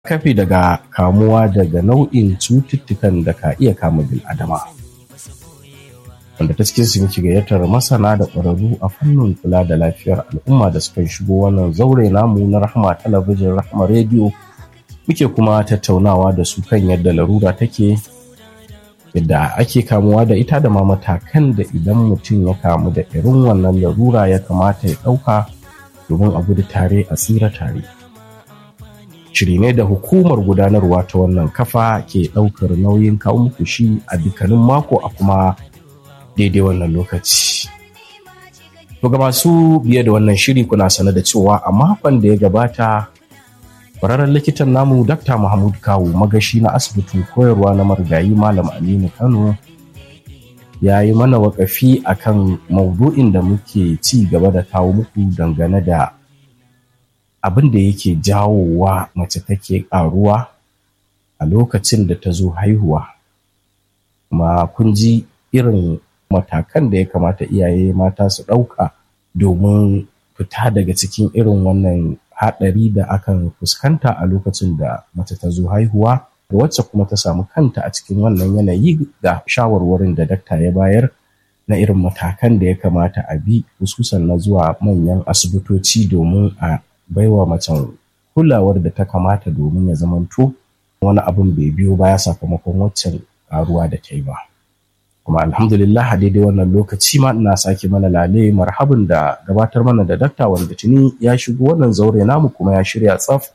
kafi daga kamuwa daga nau'in cututtukan da ka iya kama bil'adama wanda ta cikin su muke gayyatar masana da ƙwararru a fannin kula da lafiyar al'umma da suka shigo wannan zaure namu na rahama talabijin rahama rediyo muke kuma tattaunawa da su kan yadda larura take yadda ake kamuwa da ita da ma matakan da idan mutum ya kamu da irin wannan larura ya kamata ya ɗauka domin a gudu tare a tsira tare shiri ne da hukumar gudanarwa ta wannan kafa ke ɗaukar nauyin kawo muku shi a dukkanin mako a kuma daidai wannan lokaci to ga masu biye da wannan shiri kuna sane da cewa a makon da ya gabata kwararren likitan namu Dr. Mahmud Kawu magashi na asibitin koyarwa na marigayi Malam Aminu Kano ya yi mana wakafi akan maudu'in da muke ci gaba da kawo muku dangane da abin da yake jawowa mace take ƙaruwa a lokacin da ta zo haihuwa kuma kun ji irin matakan da ya kamata iyaye mata su ɗauka domin fita daga cikin irin wannan haɗari da akan fuskanta a lokacin da mace ta zo haihuwa da wacce kuma ta samu kanta a cikin wannan yanayi ga shawarwarin da dakta ya bayar na irin matakan da ya kamata a bi hususan na zuwa manyan asibitoci domin a baiwa macen kulawar da ta kamata domin ya zamanto wani abin bai biyo baya sakamakon waccan ƙaruwa da ta yi ba. kuma alhamdulillah a daidai wannan lokaci ma ina sake mana lale marhabin da gabatar mana da dakta wanda tuni ya shigo wannan zaure namu kuma ya shirya tsaf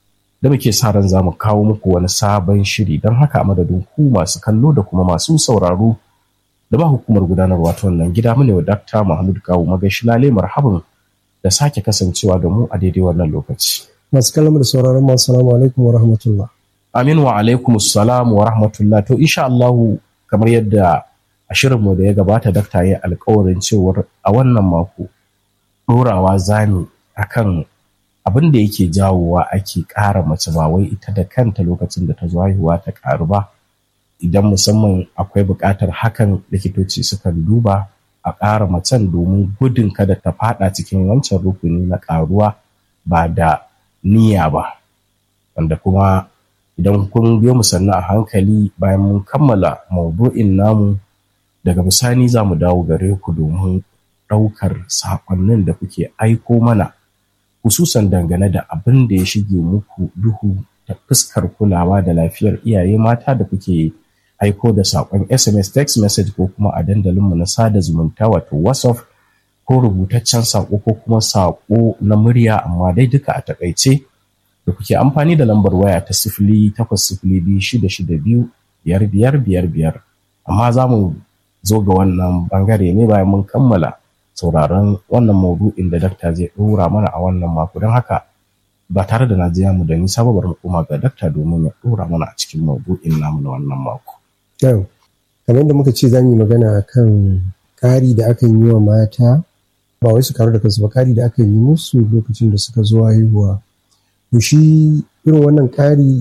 da muke sa ran za mu kawo muku wani sabon shiri don haka a madadin ku masu kallo da kuma masu sauraro da ba hukumar gudanarwa ta wannan gida mu ne wa dakta Mahmud Kawu magashi lale marhabin da sake kasancewa da mu a daidai wannan lokaci. Masu kallon da sauraron mu assalamu alaikum wa rahmatullah. Amin wa alaikum assalam wa rahmatullah to insha Allahu kamar yadda a shirinmu da ya gabata dakta ya alkawarin cewar a wannan mako ɗorawa zani akan abin da yake jawowa ake ƙara mace ba wai ita da kanta lokacin da ta zo haihuwa ta ƙaru ba idan musamman akwai buƙatar hakan likitoci sukan duba a ƙara macen domin gudun kada ta faɗa cikin wancan rukuni na ƙaruwa ba da niyya ba wanda kuma idan kun biyo mu sannu a hankali bayan mun kammala maudu'in namu daga bisani za mu dawo gare ku domin ɗaukar saƙonnin da kuke aiko mana hususan dangane da abin da ya shige muku duhu ta fuskar kulawa da lafiyar iyaye mata da kuke aiko da saƙon sms text message ko kuma a dandalinmu na sada zumunta wato whatsapp ko rubutaccen saƙo ko kuma saƙo na murya amma dai duka a takaice da kuke amfani da lambar waya ta sifili takwas sifili biyu shida shida biyu biyar biyar biyar biyar amma za mu zo ga wannan bangare ne bayan mun kammala sauraron wannan maudu'in da dakta zai ɗora mana a wannan mako don haka ba tare da najiya mu da nisa ba bari mu koma ga dakta domin ya ɗora mana a cikin maudu'in namu na wannan mako. Yau, kamar da muka ce za mu yi magana kan ƙari da akan yi wa mata ba wai su karu da kansu ba ƙari da akan yi musu lokacin da suka zo haihuwa. To shi irin wannan ƙari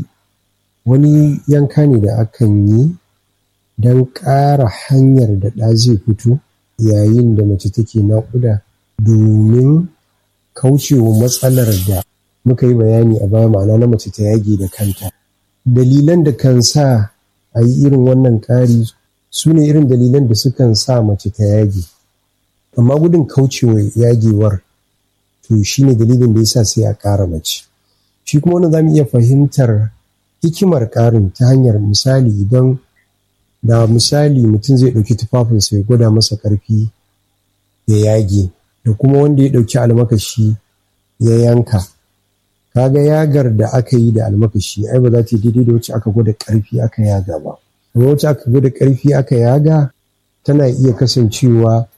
wani yanka ne da akan yi don ƙara hanyar da ɗa zai fito yayin da mace take naƙuda domin kaucewa matsalar da muka yi bayani a baya ma'ana na mace ta yage da kanta. Dalilan da kan sa a yi irin wannan ƙari su ne irin dalilan da sukan sa mace ta yage. Amma gudun kaucewa yagewar to shi ne dalilin da yasa sai a ƙara mace. Shi kuma wannan za mu iya fahimtar hikimar ƙarin ta hanyar misali idan da misali mutum zai ɗauki tufafinsa ya gwada masa ƙarfi ya yage da kuma wanda ya ɗauki almakashi ya yanka kaga yagar da aka yi da almakashi ai ba za ta yi daidai da wacce aka gwada ƙarfi aka yaga ba kuma wacce aka gwada ƙarfi aka yaga tana iya kasancewa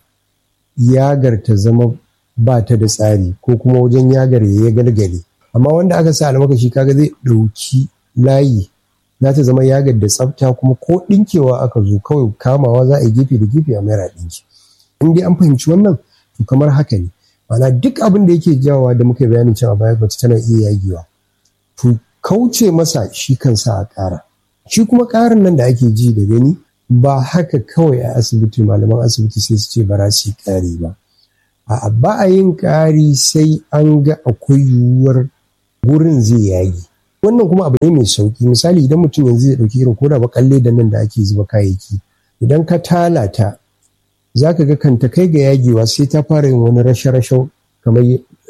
yagar ta zama ba ta da tsari ko kuma wajen yagar ya galgale amma wanda aka sa almakashi kaga zai ɗauki layi za ta zama yagar da tsafta kuma ko ɗinkewa aka zo kawai kamawa za a yi gefe da gefe a mayar ɗinki in dai an fahimci wannan to kamar haka ne mana duk abin da yake jawowa da muka bayanin cewa baya mace tana iya yagewa to kauce masa shi kansa a ƙara shi kuma ƙarin nan da ake ji da gani ba haka kawai a asibiti malaman asibiti sai su ce ba za su yi ƙari ba a ba a yin ƙari sai an ga akwai yiwuwar gurin zai yage wannan kuma abu ne mai sauki misali idan mutum yanzu ya ɗauki irin koda bakalle da nan da ake zuba kayayyaki idan ka tala ta za ka ga kanta kai ga yagewa sai ta fara yin wani rashe-rashe kamar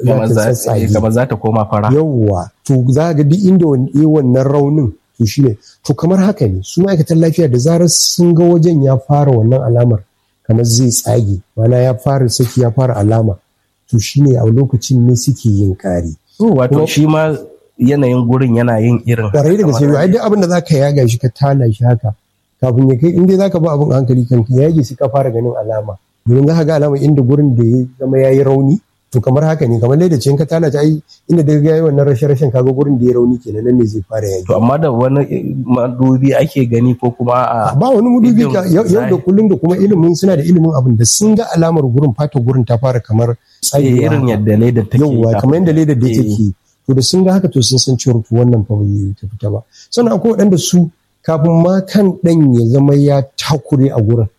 kamar za ta koma fara yawwa to za ga duk inda wannan raunin to shine to kamar haka ne su ma'aikatan lafiya da zarar sun ga wajen ya fara wannan alamar kamar zai tsage mana ya fara saki ya fara alama to shine a lokacin ne suke yin kari wato shi ma yanayin gurin yana yin irin kwarai da gaske ai duk abin da zaka yaga shi ka tala shi haka kafin ya kai inda zaka ba abin hankali kan ya yage sai ka fara ganin alama domin za ka ga alama inda gurin da ya zama yayi rauni to kamar haka ne kamar da ce in ka tala ta ai inda da ga wannan rashin rashin kaga gurin da ya rauni kenan nan ne zai fara yage to amma da wani madubi ake gani ko kuma a ba wani madubi yau da kullum da kuma ilimin suna da ilimin abin da sun ga alamar gurin fata gurin ta fara kamar tsayewa irin yadda ledar take yauwa kamar yadda ledar da take to da sun ga haka to sun san cewa to wannan fa bai ta fita ba sannan akwai waɗanda su kafin ma kan ɗan ya zama ya takure a gurin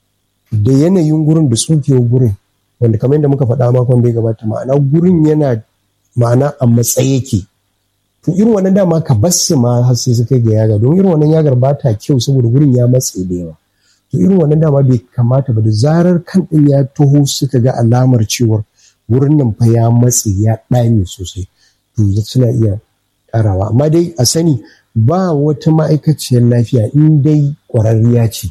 da yanayin gurin da tsukewar gurin wanda kamar yadda muka faɗa makon da ya gabata ma'ana gurin yana ma'ana a matsayi yake to irin wannan dama ka basu ma har sai su kai ga yaga don irin wannan yagar ba ta kyau saboda gurin ya matse da yawa to irin wannan dama bai kamata ba da zarar kan ɗin ya taho suka ga alamar cewar wurin nan fa ya matse ya ɗame sosai to suna iya ƙarawa amma dai a sani ba wata ma'aikaciyar lafiya in dai ƙwararriya ce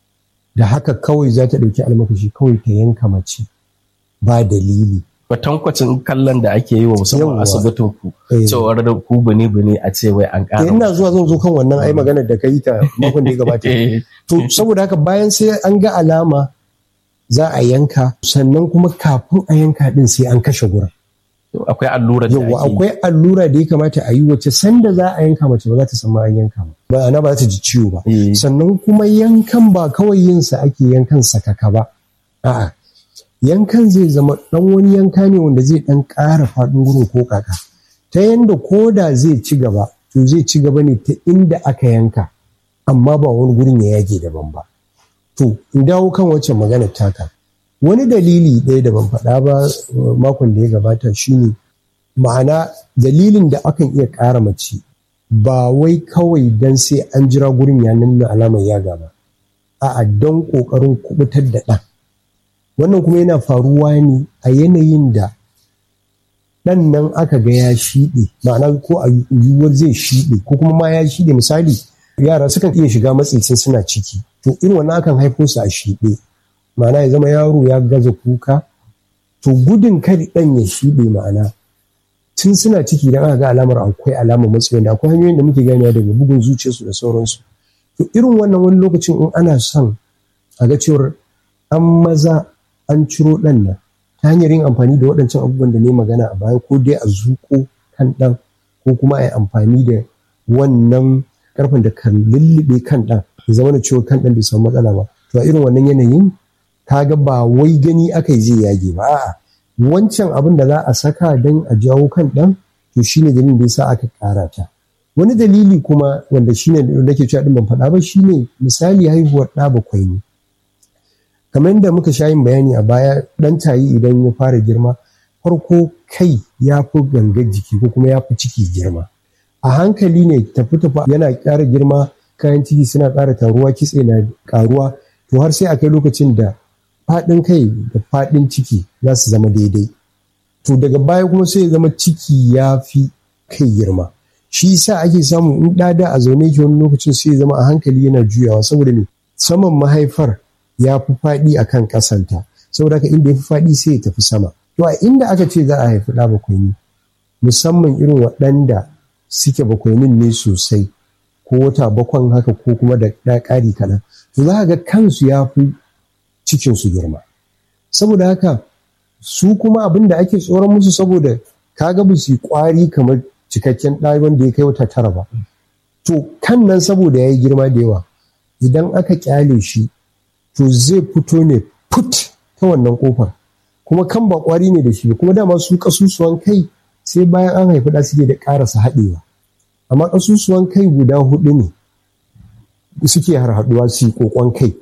da haka kawai za ta ɗauki almakashi kawai ta yanka mace ba dalili kwatankwacin kallon da ake yi wa musamman asibitin ku cewar da ku bane bane a ce wai an ƙara ina zuwa zan zo kan wannan ai maganar da ka yi ta makon da ya gabata to saboda haka bayan sai an ga alama za a yanka sannan kuma kafin a yanka din sai an kashe gurin akwai allura da yawa akwai allura da ya kamata a yi wacce sanda za a yanka mace ba za ta san an yanka ba ba ana ba ta ji ciwo ba sannan kuma yankan ba kawai yin sa ake yankan sakaka ba a'a yankan zai zama dan wani yanka ne wanda zai dan ƙara faɗin gurin ko kaka ta yanda ko da zai ci gaba to zai ci gaba ne ta inda aka yanka amma ba wani gurin ya yage daban ba to in dawo kan wacce magana taka wani dalili ɗaya da ban faɗa ba makon da ya gabata shine ma'ana dalilin da akan iya ƙara mace ba wai kawai don sai an jira gurin ya nuna alamar yaga ba a'a don ƙoƙarin kubutar da ɗan wannan kuma yana faruwa ne a yanayin da ɗan nan aka ga ya shiɗe ma'ana ko a yiwuwar zai shiɗe ko kuma ma ya shiɗe misali yara sukan iya shiga matsitsin suna ciki to irin wannan akan haifo su a shiɗe ma'ana ya zama yaro ya gaza kuka to gudun kar ɗan ya shiɗe ma'ana tun suna ciki idan aka ga alamar akwai alamar matsi wanda akwai hanyoyin da muke ganewa daga bugun zuciyarsu da sauransu to irin wannan wani lokacin in ana son a ga cewar an maza an ciro ɗan nan ta hanyar yin amfani da waɗancan abubuwan da ne magana a baya ko dai a zuƙo kan ɗan ko kuma a yi amfani da wannan ƙarfin da kan lullube kan ɗan ya zama da cewa kan ɗan bai samu matsala ba to a irin wannan yanayin kaga ba wai gani aka yi zai yage ba a'a wancan abin da za a saka don a jawo kan ɗan to shine dalilin da yasa aka ƙara ta wani dalili kuma wanda shine da nake cewa din ban faɗa ba shine misali haihuwar ɗa bakwai ne kamar yadda muka sha yin bayani a baya ɗan tayi idan ya fara girma farko kai ya fi gangar jiki ko kuma ya fi ciki girma a hankali ne tafi tafi yana ƙara girma kayan ciki suna ƙara taruwa kitse na ƙaruwa to har sai a kai lokacin da faɗin kai da faɗin ciki za su zama daidai to daga baya kuma sai ya zama ciki ya fi kai girma shi sa ake samu in ɗada a zaune yake wani lokacin sai ya zama a hankali yana juyawa saboda me saman mahaifar ya fi faɗi a kan ƙasanta saboda haka inda ya fi faɗi sai ya tafi sama to a inda aka ce za a haifi ɗa bakwai ne musamman irin waɗanda suke bakwainin ne sosai ko wata bakwan haka ko kuma da ɗa ƙari kaɗan to za ga kansu ya fi cikinsu girma saboda haka su kuma abin da ake tsoron musu saboda kaga ba su yi kwari kamar cikakken ɗa wanda ya kai wata tara ba to kan nan saboda ya yi girma da yawa idan aka kyale shi to zai fito ne put ta wannan kofar kuma kan ba kwari ne da shi kuma dama su kasusuwan kai sai bayan an haifi ɗa suke da ƙarasa haɗewa amma kasusuwan kai guda hudu ne suke harhaɗuwa su yi kokon kai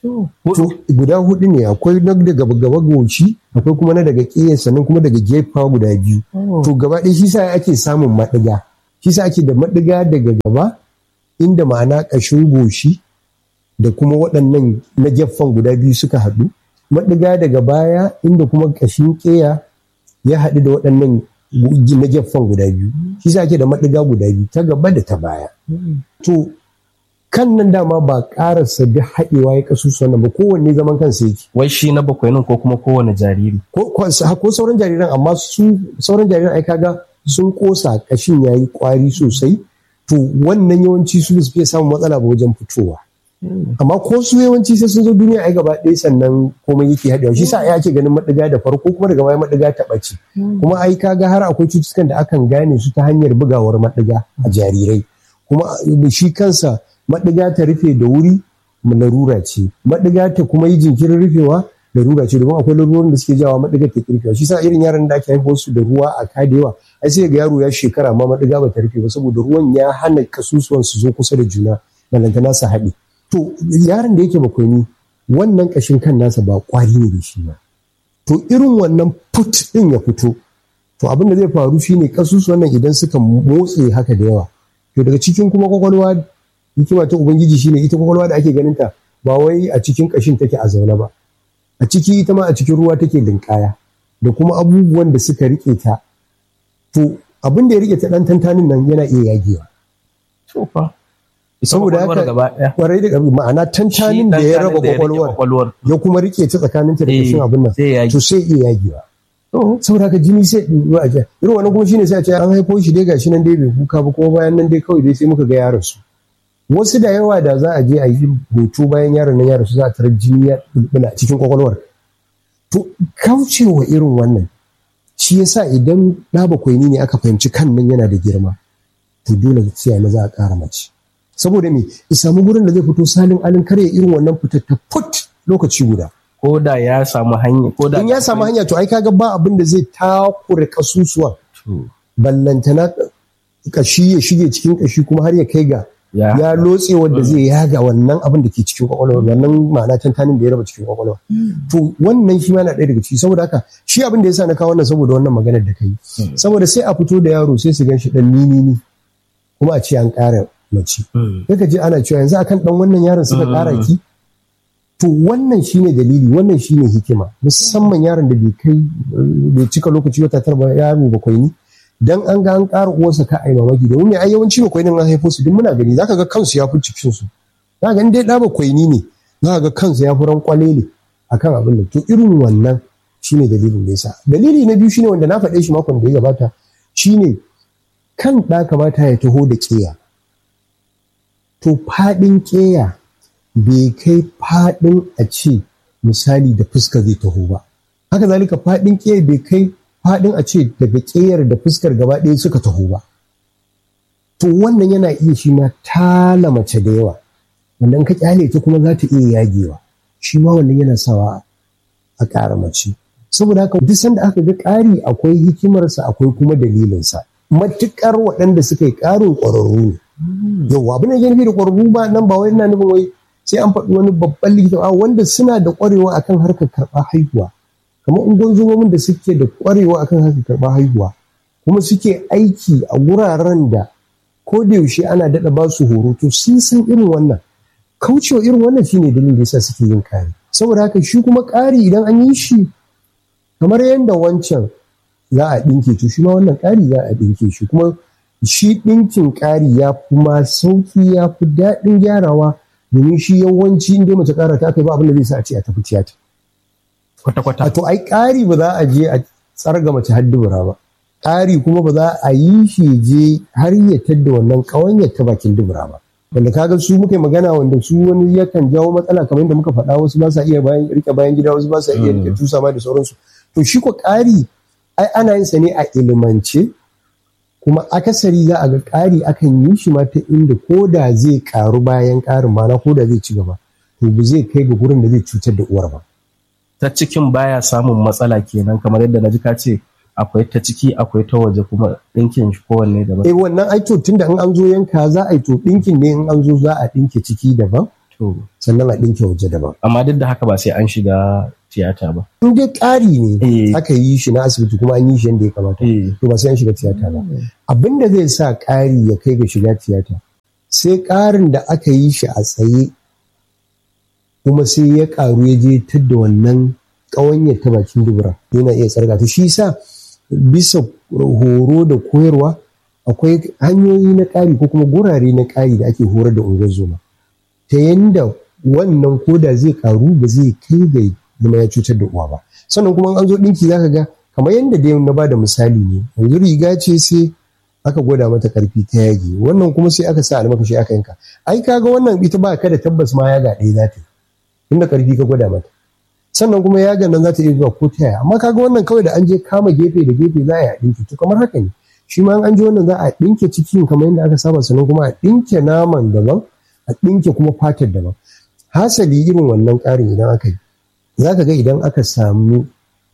guda hudu ne akwai na daga gaba goshi akwai kuma na daga ƙiya sannan kuma daga gefa guda biyu to gaba ɗaya shi sa ake samun maɗiga shi sa ake da maɗiga daga gaba inda ma'ana ƙashin goshi da kuma waɗannan na gefen guda biyu suka haɗu maɗiga daga baya inda kuma ƙashin ƙeya ya haɗu da waɗannan na gefen guda biyu shi sa ake da maɗiga guda biyu ta gaba da ta baya to kan nan dama ba ƙarasa duk haɗewa ya kasu nan ba kowanne zaman kansa yake wai shi na bakwai nan ko kuma kowane jariri ko sauran jariran amma su sauran jariran ai kaga sun kosa kashin yayi kwari sosai to wannan yawanci su su fiye samun matsala ba wajen fitowa amma ko su yawanci sai sun zo duniya ai gaba ɗaya sannan komai yake haɗewa shi sa ai ake ganin maɗiga da farko kuma daga baya maɗiga ta ɓace kuma ai kaga har akwai cututtukan da akan gane su ta hanyar bugawar maɗiga a jarirai kuma shi kansa maɗiga ta rufe da wuri larura ce maɗiga ta kuma yi jinkirin rufewa larura ce domin akwai larurorin da suke jawa maɗiga ta rufewa shi sa irin yaran da ake haifar su da ruwa a kadewa ai sai ga yaro ya shekara ma maɗiga ba ta rufe ba saboda ruwan ya hana kasusuwan su zo kusa da juna balantana su haɗe to yaron da yake bakwai wannan ƙashin kan nasa ba ƙwari ne da shi ba to irin wannan put ɗin ya fito to abin da zai faru shine kasusuwan nan idan suka motse haka da yawa to daga cikin kuma kwakwalwa hikima ta ubangiji shine ita kwakwalwa da ake ganin ta ba wai a cikin kashin take a zaune ba a ciki ita ma a cikin ruwa take linkaya da kuma abubuwan da suka rike ta to abin da ya rike ta dan tantanin nan yana iya yagewa saboda haka kwarai da ma'ana tantanin da ya raba kwakwalwar ya kuma rike ta tsakanin ta da kashin abin nan to sai iya yagewa saboda haka jini sai a irin wannan kuma shine sai a ce an haifo shi dai gashi nan dai bai kuka ba kuma bayan nan dai kawai dai sai muka ga yaron su wasu da yawa da za a je a yi hoto bayan yaron nan yaron su za a tarar jini ya bulbula a cikin kwakwalwar to kaucewa irin wannan shi yasa idan ɗa bakwai ne aka fahimci kan nan yana da girma to dole sai a za a ƙara mace saboda me ya samu gurin da zai fito salin alin karya irin wannan fitar ta put lokaci guda ko da ya samu hanya ko da in ya samu hanya to ai kaga ba abin da zai takure kasusuwa ballantana kashi ya shige cikin kashi kuma har ya kai ga ya lotse wanda zai yaga wannan abin da ke cikin kwakwalwa wannan ma'ana tantanin da ya raba cikin kwakwalwa to wannan shi ma na ɗaya daga ciki saboda haka shi abin da ya sa na kawo wannan saboda wannan maganar da kai saboda sai a fito da yaro sai su gan shi dan nini kuma a ce an ƙara mace sai ka je ana cewa yanzu akan dan wannan yaron suka ƙara ki to wannan shine dalili wannan shine hikima musamman yaron da bai kai bai cika lokaci wata tara ba yaro bakwai ni dan an ga an ƙara uwarsa ka ai mamaki domin me ai yawanci bakwai nan an haifo su duk muna gani zaka ga kansu ya fi cikin su zaka ga dai da bakwai ni ne zaka ga kansu ya fi ran kwalele akan abin da to irin wannan shine dalilin da yasa dalili na biyu shine wanda na faɗe shi makon da ya gabata shine kan ɗa kamata ya taho da ƙeya to faɗin ƙeya bai kai faɗin a ce misali da fuska zai taho ba haka zalika faɗin ƙeya bai kai faɗin a ce daga ƙeyar da fuskar gaba ɗaya suka taho ba to wannan yana iya shi ma tala mace da yawa wannan ka kyale ta kuma za ta iya yagewa shi ma wannan yana sawa a ƙara mace saboda haka duk sanda aka ga ƙari akwai hikimarsa akwai kuma dalilinsa matuƙar waɗanda suka yi ƙarin ƙwararru ne yau abin da ke nufi da ƙwararru ba nan ba wai ina nufin wai sai an faɗi wani babban likita a wanda suna da ƙwarewa akan harkar karɓar haihuwa kamar ungozomomin da suke da ƙwarewa akan harkar karɓar haihuwa kuma suke aiki a wuraren da ko da yaushe ana daɗa ba su horo to sun san irin wannan kaucewa irin wannan shine dalilin da yasa suke yin ƙari saboda haka shi kuma ƙari idan an yi shi kamar yadda wancan za a ɗinke to shi ma wannan ƙari za a ɗinke shi kuma shi ɗinkin ƙari ya fi ma sauƙi ya fi daɗin gyarawa domin shi yawanci inda mace ƙara ta kai ba abin da zai sa a ce a tafi tiyata. Kwata-kwata. To ai ƙari ba za a je a tsarga mace har dubura ba. Ƙari kuma ba za a yi shi je har ya tadda wannan ƙawanyar ta bakin dubura ba. Wanda kaga su muka magana wanda su wani yakan jawo matsala kamar yadda muka faɗa wasu ba sa iya rike bayan gida wasu ba sa iya rike tusa ma da sauransu. To shi ko ƙari ai ana yin sa ne a ilimance kuma akasari za a ga ƙari akan yi shi ma ta inda ko da zai ƙaru bayan ƙarin mana ko da zai ci gaba to ba zai kai ga gurin da zai cutar da uwar ba. Ta cikin baya samun matsala kenan kamar yadda na ji ka ce akwai ta ciki akwai ta waje kuma ɗinkin shi kowanne daban. Eh wannan ai to tunda in an zo yanka za a yi to ɗinkin ne in an zo za a ɗinke ciki daban. Sannan a ɗinke waje daban. Amma duk da haka ba sai an shiga tiyata ba in dai ƙari ne Eh. aka yi shi na asibiti kuma an yi shi yadda ya kamata Eh. to ba sai an shiga tiyata ba abin da zai sa ƙari ya kai ga shiga tiyata sai ƙarin da aka yi shi a tsaye kuma sai ya ƙaru ya je ta da wannan ƙawanyar ta bakin dubura yana iya tsarga ta shi sa bisa horo da koyarwa akwai hanyoyi na ƙari ko kuma gurare na ƙari da ake horar da unguwar zoma ta yanda wannan koda zai ƙaru ba zai kai ga zama ya cutar da uwa ba sannan kuma an zo ɗinki zaka ga kamar yadda dai na ba da misali ne yanzu riga ce sai aka gwada mata karfi ta yage wannan kuma sai aka sa almakashi aka yanka ai kaga wannan ita ba ka da tabbas ma yaga ɗaya za ta yi inda karfi ka gwada mata sannan kuma yagan nan za ta iya zuwa ko ta yaya amma kaga wannan kawai da an je kama gefe da gefe za a yi a ɗinki to kamar haka ne shi ma an je wannan za a ɗinke cikin kamar yadda aka saba sannan kuma a ɗinke naman daban a ɗinke kuma fatar daban hasali irin wannan ƙarin idan aka yi za ka ga idan aka samu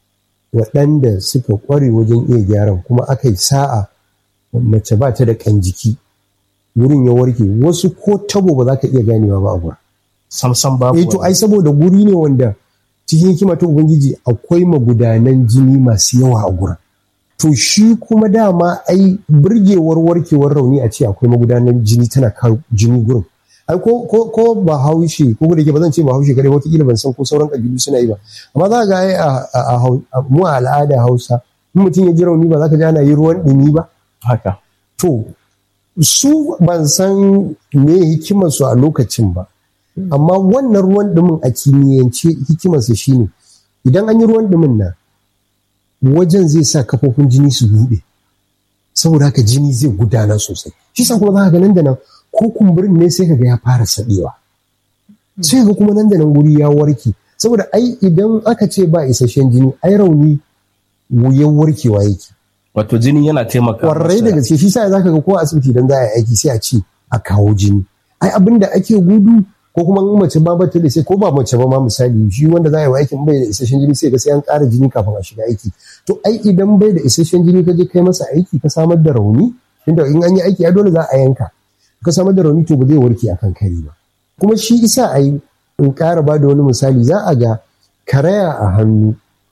waɗanda suka ƙware wajen iya gyaran kuma aka yi sa'a mace ba ta da ƙan jiki wurin ya warke wasu ko tabo ba za ka iya ganewa ba a gurin. samsam babu Eh to ai saboda guri ne wanda cikin hikima ta ubangiji akwai magudanan jini masu yawa a gurin. To shi kuma dama ai burgewar warkewar rauni a ce akwai magudanan jini tana kawo jini gurin. ai ko ko ko ba haushe ko da ke ba zan ce ba haushe kare wata ban san ko sauran kabilu suna yi ba amma za ga ai a mu a al'ada Hausa in mutum ya ji rauni ba za ka ji ana yi ruwan dumi ba haka to su ban san me hikimar su a lokacin ba amma wannan ruwan dumin a kimiyyance hikimar su shine idan an yi ruwan dumin nan wajen zai sa kafofin jini su buɗe saboda haka jini zai gudana sosai shi sa kuma za ka ga nan da nan ko kumburin ne sai kaga ya fara saɗewa sai ga kuma nan da nan guri ya warke saboda ai idan aka ce ba isasshen jini ai rauni wuyan warkewa yake wato jini yana taimaka kwarai da gaske shi sa za ka ga ko asibiti idan za a yi aiki sai a ce a kawo jini ai abin da ake gudu ko kuma in mace ba bata da sai ko ba mace ba ma misali shi wanda za a yi wa aikin bai da isasshen jini sai ga sai an ƙara jini kafin a shiga aiki to ai idan bai da isasshen jini ka je kai masa aiki ka samar da rauni inda in an yi aiki a dole za a yanka ka samar da rauni to ba zai warke akan kari ba kuma shi isa a yi in ƙara ba da wani misali za a ga karaya a hannu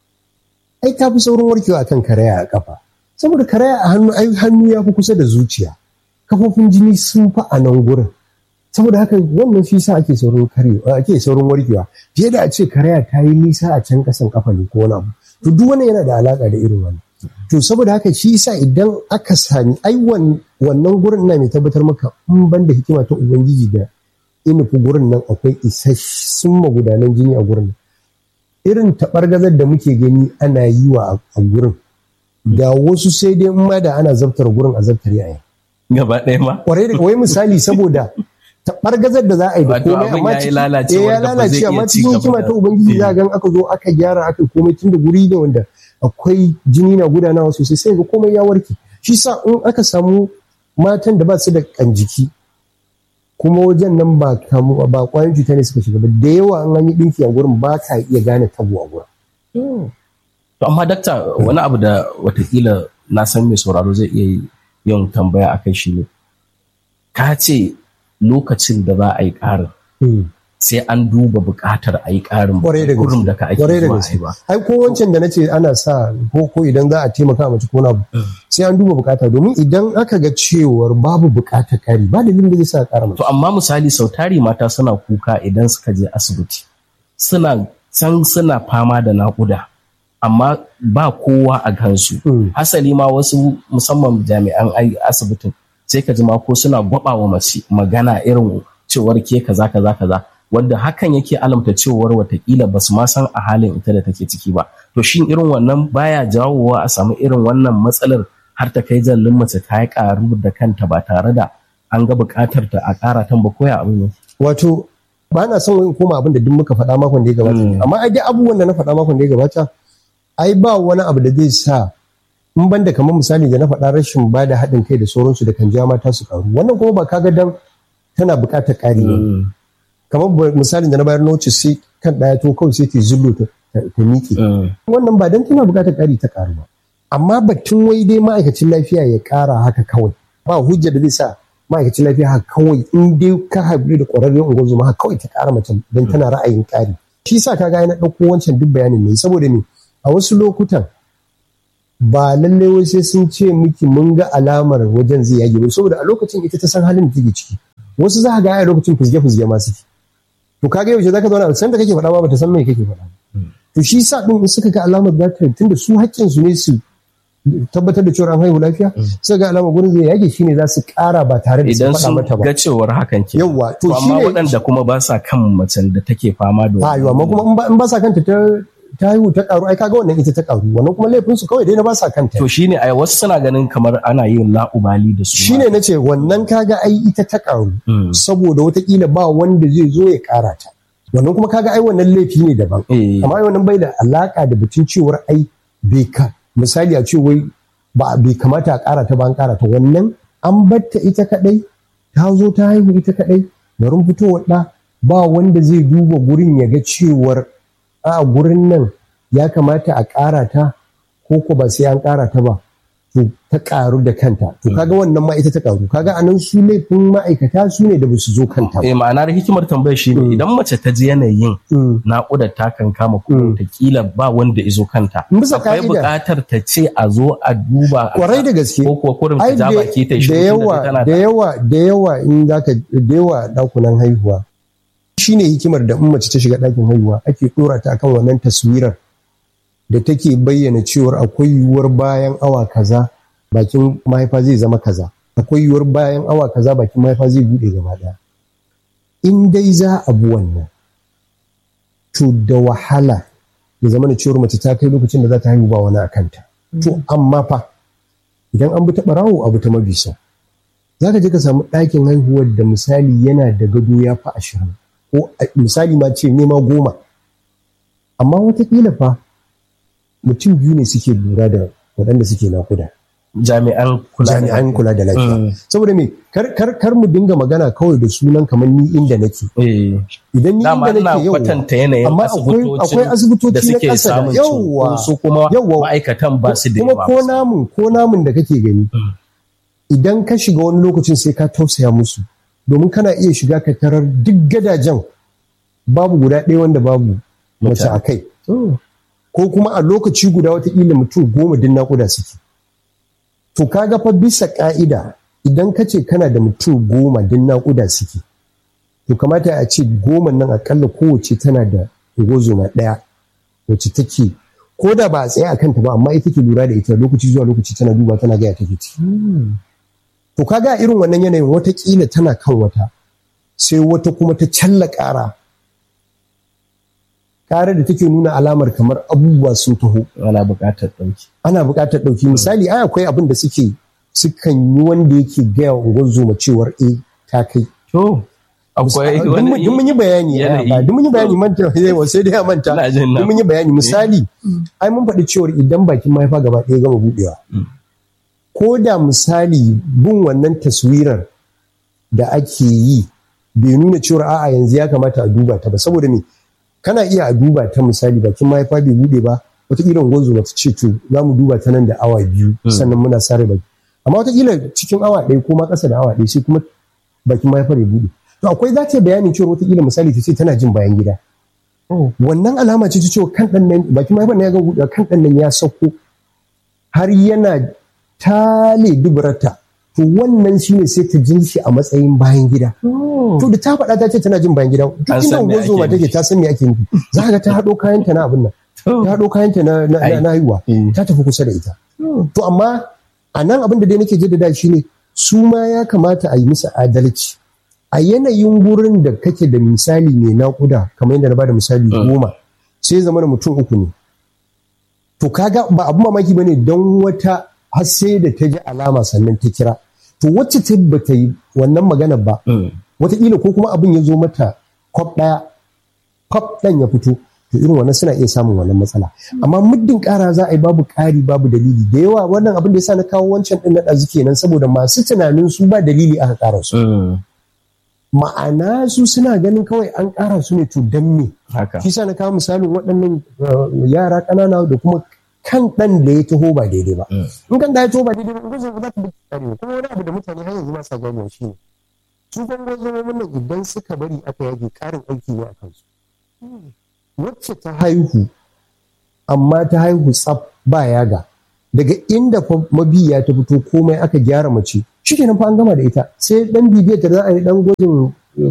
ai ta fi saurin warkewa akan karaya a kafa saboda karaya a hannu ai hannu ya fi kusa da zuciya kafofin jini sun fi a nan gurin saboda haka wannan shi sa ake saurin karewa ake saurin warkewa fiye da a ce karaya ta yi nisa a can kasan kafa ne ko wani abu to duk wannan yana da alaka da irin wannan to saboda haka shi yasa idan aka sami ai wannan gurin ina mai tabbatar maka in ban da hikima ta ubangiji da inufi gurin nan akwai isassun magudanan jini a gurin irin taɓargazar da muke gani ana yi wa a gurin da wasu sai dai in ma da ana zabtar gurin a zabtar yayin gaba ɗaya ma kwarai da wai misali saboda taɓargazar da za a yi da komai amma ya lalace ya lalace amma cikin hikima ta ubangiji za gan aka zo aka gyara aka komai tun da guri ne wanda akwai jini na gudanawa sosai sai ga komai ya warke shi sa in aka samu matan da ba su da kan jiki kuma wajen nan ba kamu ba kwayan cuta ne suka shiga ba da yawa an an yi dinki a gurin ba ka iya gane tabo a gurin to amma dakta wani abu da watakila na san mai sauraro zai iya yin tambaya akai shi ne ka ce lokacin da za a yi ƙarin sai an duba buƙatar a yi ƙarin gurin da ka ake zuwa a yi ba. Ai ko wancan da na ce ana sa ko ko idan za a taimaka mace ko abu sai an duba buƙata domin idan aka ga cewar babu buƙatar ƙari ba dalilin da zai sa ƙara mace. To amma misali sau tari mata suna kuka idan suka je asibiti suna san suna fama da naƙuda amma ba kowa a kansu. Hasali ma wasu musamman jami'an asibitin sai ka ji ma ko suna gwaba wa mace magana irin cewar ke kaza kaza kaza wanda hakan yake alamta cewar watakila basu ma san a halin ita da take ciki ba to shin irin wannan baya jawowa a samu irin wannan matsalar har ta kai jallin mace ta yi karu da kanta ba tare da an ga buƙatar ta a ƙara tan ba koya abin wato ba na son in koma abin da duk muka faɗa makon da ya gabata amma ai dai abubuwan da na faɗa makon da ya gabata ai ba wani abu da zai sa in ban da kamar misali da na faɗa rashin ba da haɗin kai da sauransu da kan ja mata su karu wannan kuma ba kaga dan tana buƙatar ƙari ne kamar misalin da na bayar na wuce sai kan ɗaya to kawai sai ta zullo ta miƙe wannan ba dan tana buƙatar ƙari ta ƙaru ba amma batun wai dai ma'aikacin lafiya ya ƙara haka kawai ba hujja da zai sa ma'aikacin lafiya haka kawai in dai ka haɗu da ƙwararren ungozuma haka kawai ta ƙara mace don tana ra'ayin ƙari shi sa kaga na ɗauko wancan duk bayanin ne saboda me a wasu lokutan ba lallai wai sai sun ce miki mun ga alamar wajen zai yage ba saboda a lokacin ita ta san halin da take ciki wasu za ka ga a lokacin fizge fizge ma suke to kaga yaushe zaka zauna san da kake faɗa ba bata san me kake faɗa to shi sa din in suka ga alamar za ta tunda su haƙƙin su ne su tabbatar da cewa an haihu lafiya suka ga alamar gurin zai yage shine za su ƙara ba tare da su idan faɗa sun mata ba ga cewar hakan ke Yawwa, to amma shine- waɗanda kuma ba sa kan macen da take fama da a yiwa amma kuma in ba- in ba sa kanta ta ta haihu ta karu ai kaga wannan ita ta karu wannan kuma laifin su kawai dai na ba sa kanta to shine ai wasu suna ganin kamar ana yin la'ubali da su shine nace wannan kaga ai ita ta karu Mm. saboda watakila ba wanda zai zo ya kara ta wannan kuma kaga ai wannan laifi ne daban Eh. amma ai wannan bai da alaka da batun cewar ai bai ka misali a ce wai ba bai kamata a kara ta ba an kara ta wannan an batta ita kadai ta zo ta haihu ita kadai garin fitowar da ba wanda zai duba gurin ya ga cewar a gurin nan ya kamata a kara ta ko ko ba sai an kara ta ba to ta karu da kanta to kaga wannan ma ita ta karu kaga anan su laifin ma'aikata su ne da ba su zo kanta ba eh ma'anar hikimar tambayar shine idan mace ta ji yanayin Mm. naƙudar ta kan kama kuma kila ba wanda izo kanta Bisa akwai ka'ida. buƙatar ta ce a zo a duba a- kwarai da gaske ko kuwa kurin ta ai ja da baki ta da shi yawa da yawa da yawa in zaka da yawa dakunan haihuwa shine hikimar da in mace ta shiga ɗakin haihuwa ake dora ta akan wannan taswirar da take bayyana cewar akwai yiwuwar bayan awa kaza bakin mahaifa zai zama kaza akwai yiwuwar bayan awa kaza bakin mahaifa zai bude gaba daya in dai za a bi wannan to da wahala ya zama da cewar mace ta kai lokacin da za ta haihu ba wani a kanta to amma fa idan an bi ta barawo abu ta mabisa za ka je ka samu ɗakin haihuwar da misali yana da gado ya fi ashirin ko a- misali ma ce nema goma amma watakila fa mutum biyu ne suke lura da waɗanda suke nakuda jami'an kula da jami'an kula da lafiya Mm. saboda me kar, kar, kar mu dinga magana kawai da sunan kamar ni inda nake eh idan ni dama inda ina nake yau kwatanta yanayin amma akwai akwai asibitoci da na suke ƙasa da samun yawwa cunkoso su kuma yawwa. ma'aikatan ba su da kuma yawa ko namun ko namun da kake gani idan ka shiga wani lokacin sai ka tausaya musu domin kana iya shiga ka tarar duk gadajen babu guda ɗaya wanda babu mace Mutane. a kai ko kuma a lokaci guda watakila mutum goma din naƙuda suke to kaga fa bisa ƙa'ida idan ka ce kana da mutum goma din naƙuda suke to kamata a ce goma nan akalla kowace tana da ungozoma ɗaya wacce take ko da ba a tsaye a kanta ba amma ita ke lura da ita lokaci zuwa lokaci tana duba tana gaya take ci to kaga a irin wannan yanayin watakila tana kan wata sai wata kuma ta challa ƙara ƙara da take nuna alamar kamar abubuwa sun taho ana buƙatar ɗauki ana buƙatar ɗauki misali ai akwai abin da suke sukan yi wanda yake gaya wa ungozoma cewar eh ta kai to akwai Duk mun- duk mun yi bayani a yanayi. baya, duk mun yi bayani manta yawa sai dai a manta Ina jin na. duk mun yi bayani misali ai mun faɗi cewar idan bakin mahaifa gaba ɗaya gama buɗewa ko da misali bin wannan taswirar da ake yi bai nuna cewar a'a yanzu ya kamata a duba ta ba saboda me kana iya a duba ta misali bakin mahaifa bai buɗe ba wataƙila gwanzo ba ta ce to za mu duba ta nan da awa biyu sannan muna sare baki amma wataƙila cikin awa ɗaya ko ma ƙasa da awa ɗaya sai kuma bakin mahaifar ya buɗe to akwai za ta yi bayanin cewa wataƙila misali ta ce tana jin bayan gida wannan alama ce ta cewa kan ɗan nan bakin mahaifar na ya ga buɗe kan ɗan nan ya sauko har yana tale duburarta to wannan shine sai ta jin shi a matsayin bayan gida to da ta faɗa ta ce tana jin bayan gida duk An inda san me unguwar zoma ake take nufi. ta san me ake nufi za ka ga ta haɗo kayanta na abin nan ta haɗo kayanta na na- na- na haihuwa Mm. ta tafi kusa da ita to amma a nan abin da dai nake jaddada shine su ma ya kamata a yi musu adalci a yanayin gurin da kake da misali mai naƙuda kamar yadda na bada misali goma sai zama da mutum uku ne to kaga ba abu mamaki bane don wata har sai da ta ji alama sannan ta kira to wacce ta bata yi wannan maganar ba wataƙila ko kuma abin ya zo mata kwaf ɗaya kwaf ɗan ya fito to irin wannan suna iya samun wannan matsala amma muddin ƙara za a yi babu ƙari babu dalili da yawa wannan abin da yasa na kawo wancan ɗin na ɗazu kenan saboda masu tunanin su ba dalili aka ƙara su ma'ana su suna ganin kawai an ƙara su ne to dan me haka shi sa na kawo misalin waɗannan uh, yara ƙanana da kuma kan ɗan da ya taho ba daidai ba in kan da ya taho ba daidai ba in gaza ba za ta bi tsari ba. kuma wani abu da mutane har yanzu ba sa gane shi ne su bangozomomin nan idan suka bari aka yage ƙarin aiki ne a kansu wacce ta haihu amma ta haihu tsaf ba yaga daga inda mabiya ta fito komai aka gyara mace shikenan fa an gama da ita sai dan bibiyar ta za a yi dan gwajin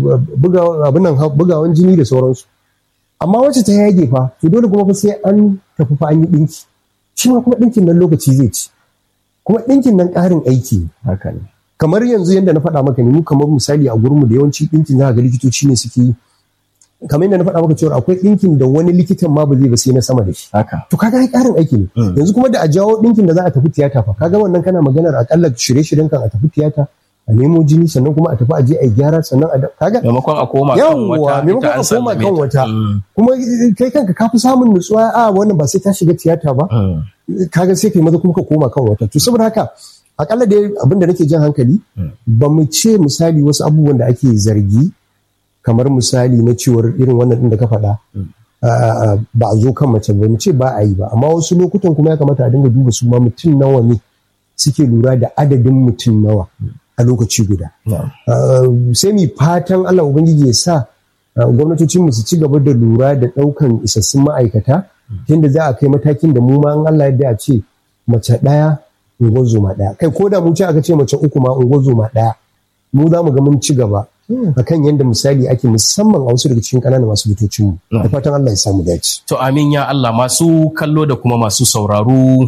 bugawan jini da sauransu amma wacce ta yage fa to dole kuma fa sai an tafi fa an yi dinki shi ma kuma dinkin nan lokaci zai ci kuma dinkin nan ƙarin aiki ne haka ne kamar yanzu yadda na faɗa maka ne mu kamar misali a gurinmu da yawanci dinkin za ga likitoci ne suke yi kamar yadda na faɗa maka cewa akwai ɗinkin da wani likitan ma ba zai ba sai na sama da shi haka to kaga ai ƙarin aiki ne yanzu kuma da a jawo ɗinkin da za a tafi tiyata fa kaga wannan kana maganar akalla shirye-shiryen kan a tafi tiyata a nemo jini sannan kuma a tafi a je a gyara sannan a kaga maimakon a koma kan yawwa wata maimakon ita an a koma sallame kan ta. wata Mm, kuma kai kanka ka fi samun nutsuwa a wannan ba sai ta shiga tiyata ba mm, kaga sai kai maza kuma ka koma kan wata to saboda haka akalla dai abin da nake jan hankali ba mu ce misali wasu abubuwan da ake zargi kamar misali na cewar irin wannan din da ka faɗa ah, ba a zo kan mace ba mu ce ba a yi ba amma wasu lokutan kuma ya kamata a dinga duba su ma mutum nawa ne suke lura da adadin mutum nawa a lokaci guda na'am. Uh, sai mu fatan Allah Ubangiji ya sa uh, gwamnatocinmu su ci gaba da lura da ɗaukan isassun ma'aikata tunda za a kai matakin da mu ma in Allah yadda a ce mace ɗaya ungozoma ɗaya kai ko da mu ce aka ce mace uku ma ungozoma ɗaya mu za mu ga mun ci gaba akan yadda misali ake musamman a wasu daga cikin ƙananan asibitocinmu da fatan Allah ya samu dace. To amin ya Allah masu kallo da kuma masu sauraro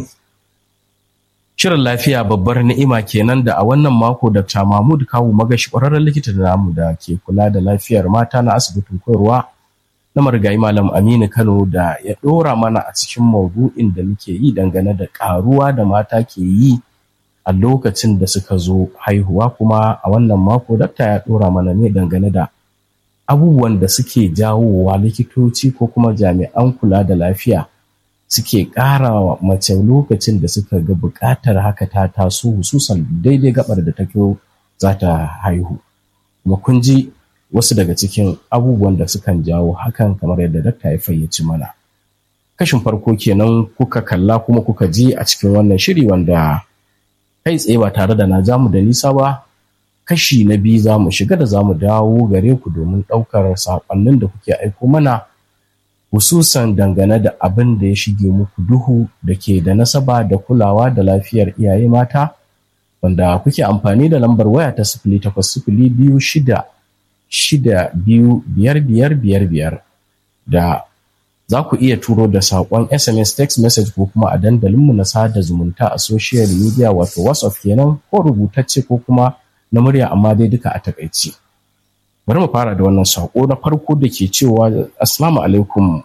Shirin lafiya babbar ni'ima kenan da a wannan mako Dr. Mahmud Kawu Magashi ƙwararren likita da namu da ke kula da lafiyar mata na asibitin koyarwa na marigayi Malam Aminu Kano da ya ɗora mana a cikin maudu'in da muke yi dangane da ƙaruwa da mata ke yi a lokacin da suka zo haihuwa kuma a wannan mako dakta ya ɗora mana ne dangane da abubuwan da suke jawowa likitoci ko kuma jami'an kula da lafiya suke ƙara wa mace lokacin da suka ga buƙatar haka ta taso hususan daidai gabar da take za ta haihu kuma kun ji wasu daga cikin abubuwan da sukan jawo hakan kamar yadda dakta ya fayyaci mana kashin farko kenan kuka kalla kuma kuka ji a cikin wannan shiri wanda kai tsaye ba tare da na jamu da nisa ba kashi na biyu za mu shiga da za mu dawo gare ku domin ɗaukar saƙonnin da kuke aiko mana hususan dangane da abin da ya shige muku duhu da ke da nasaba da kulawa da lafiyar iyaye mata wanda kuke amfani da lambar waya ta sifili takwas sifili biyu shida shida biyu biyar biyar biyar biyar da za ku iya turo da saƙon sms text message ko kuma a dandalinmu na sada zumunta a social media wato whatsapp kenan ko rubutacce ko kuma na murya amma dai duka a takaici bari mu fara da wannan saƙo na farko da ke cewa assalamu alaikum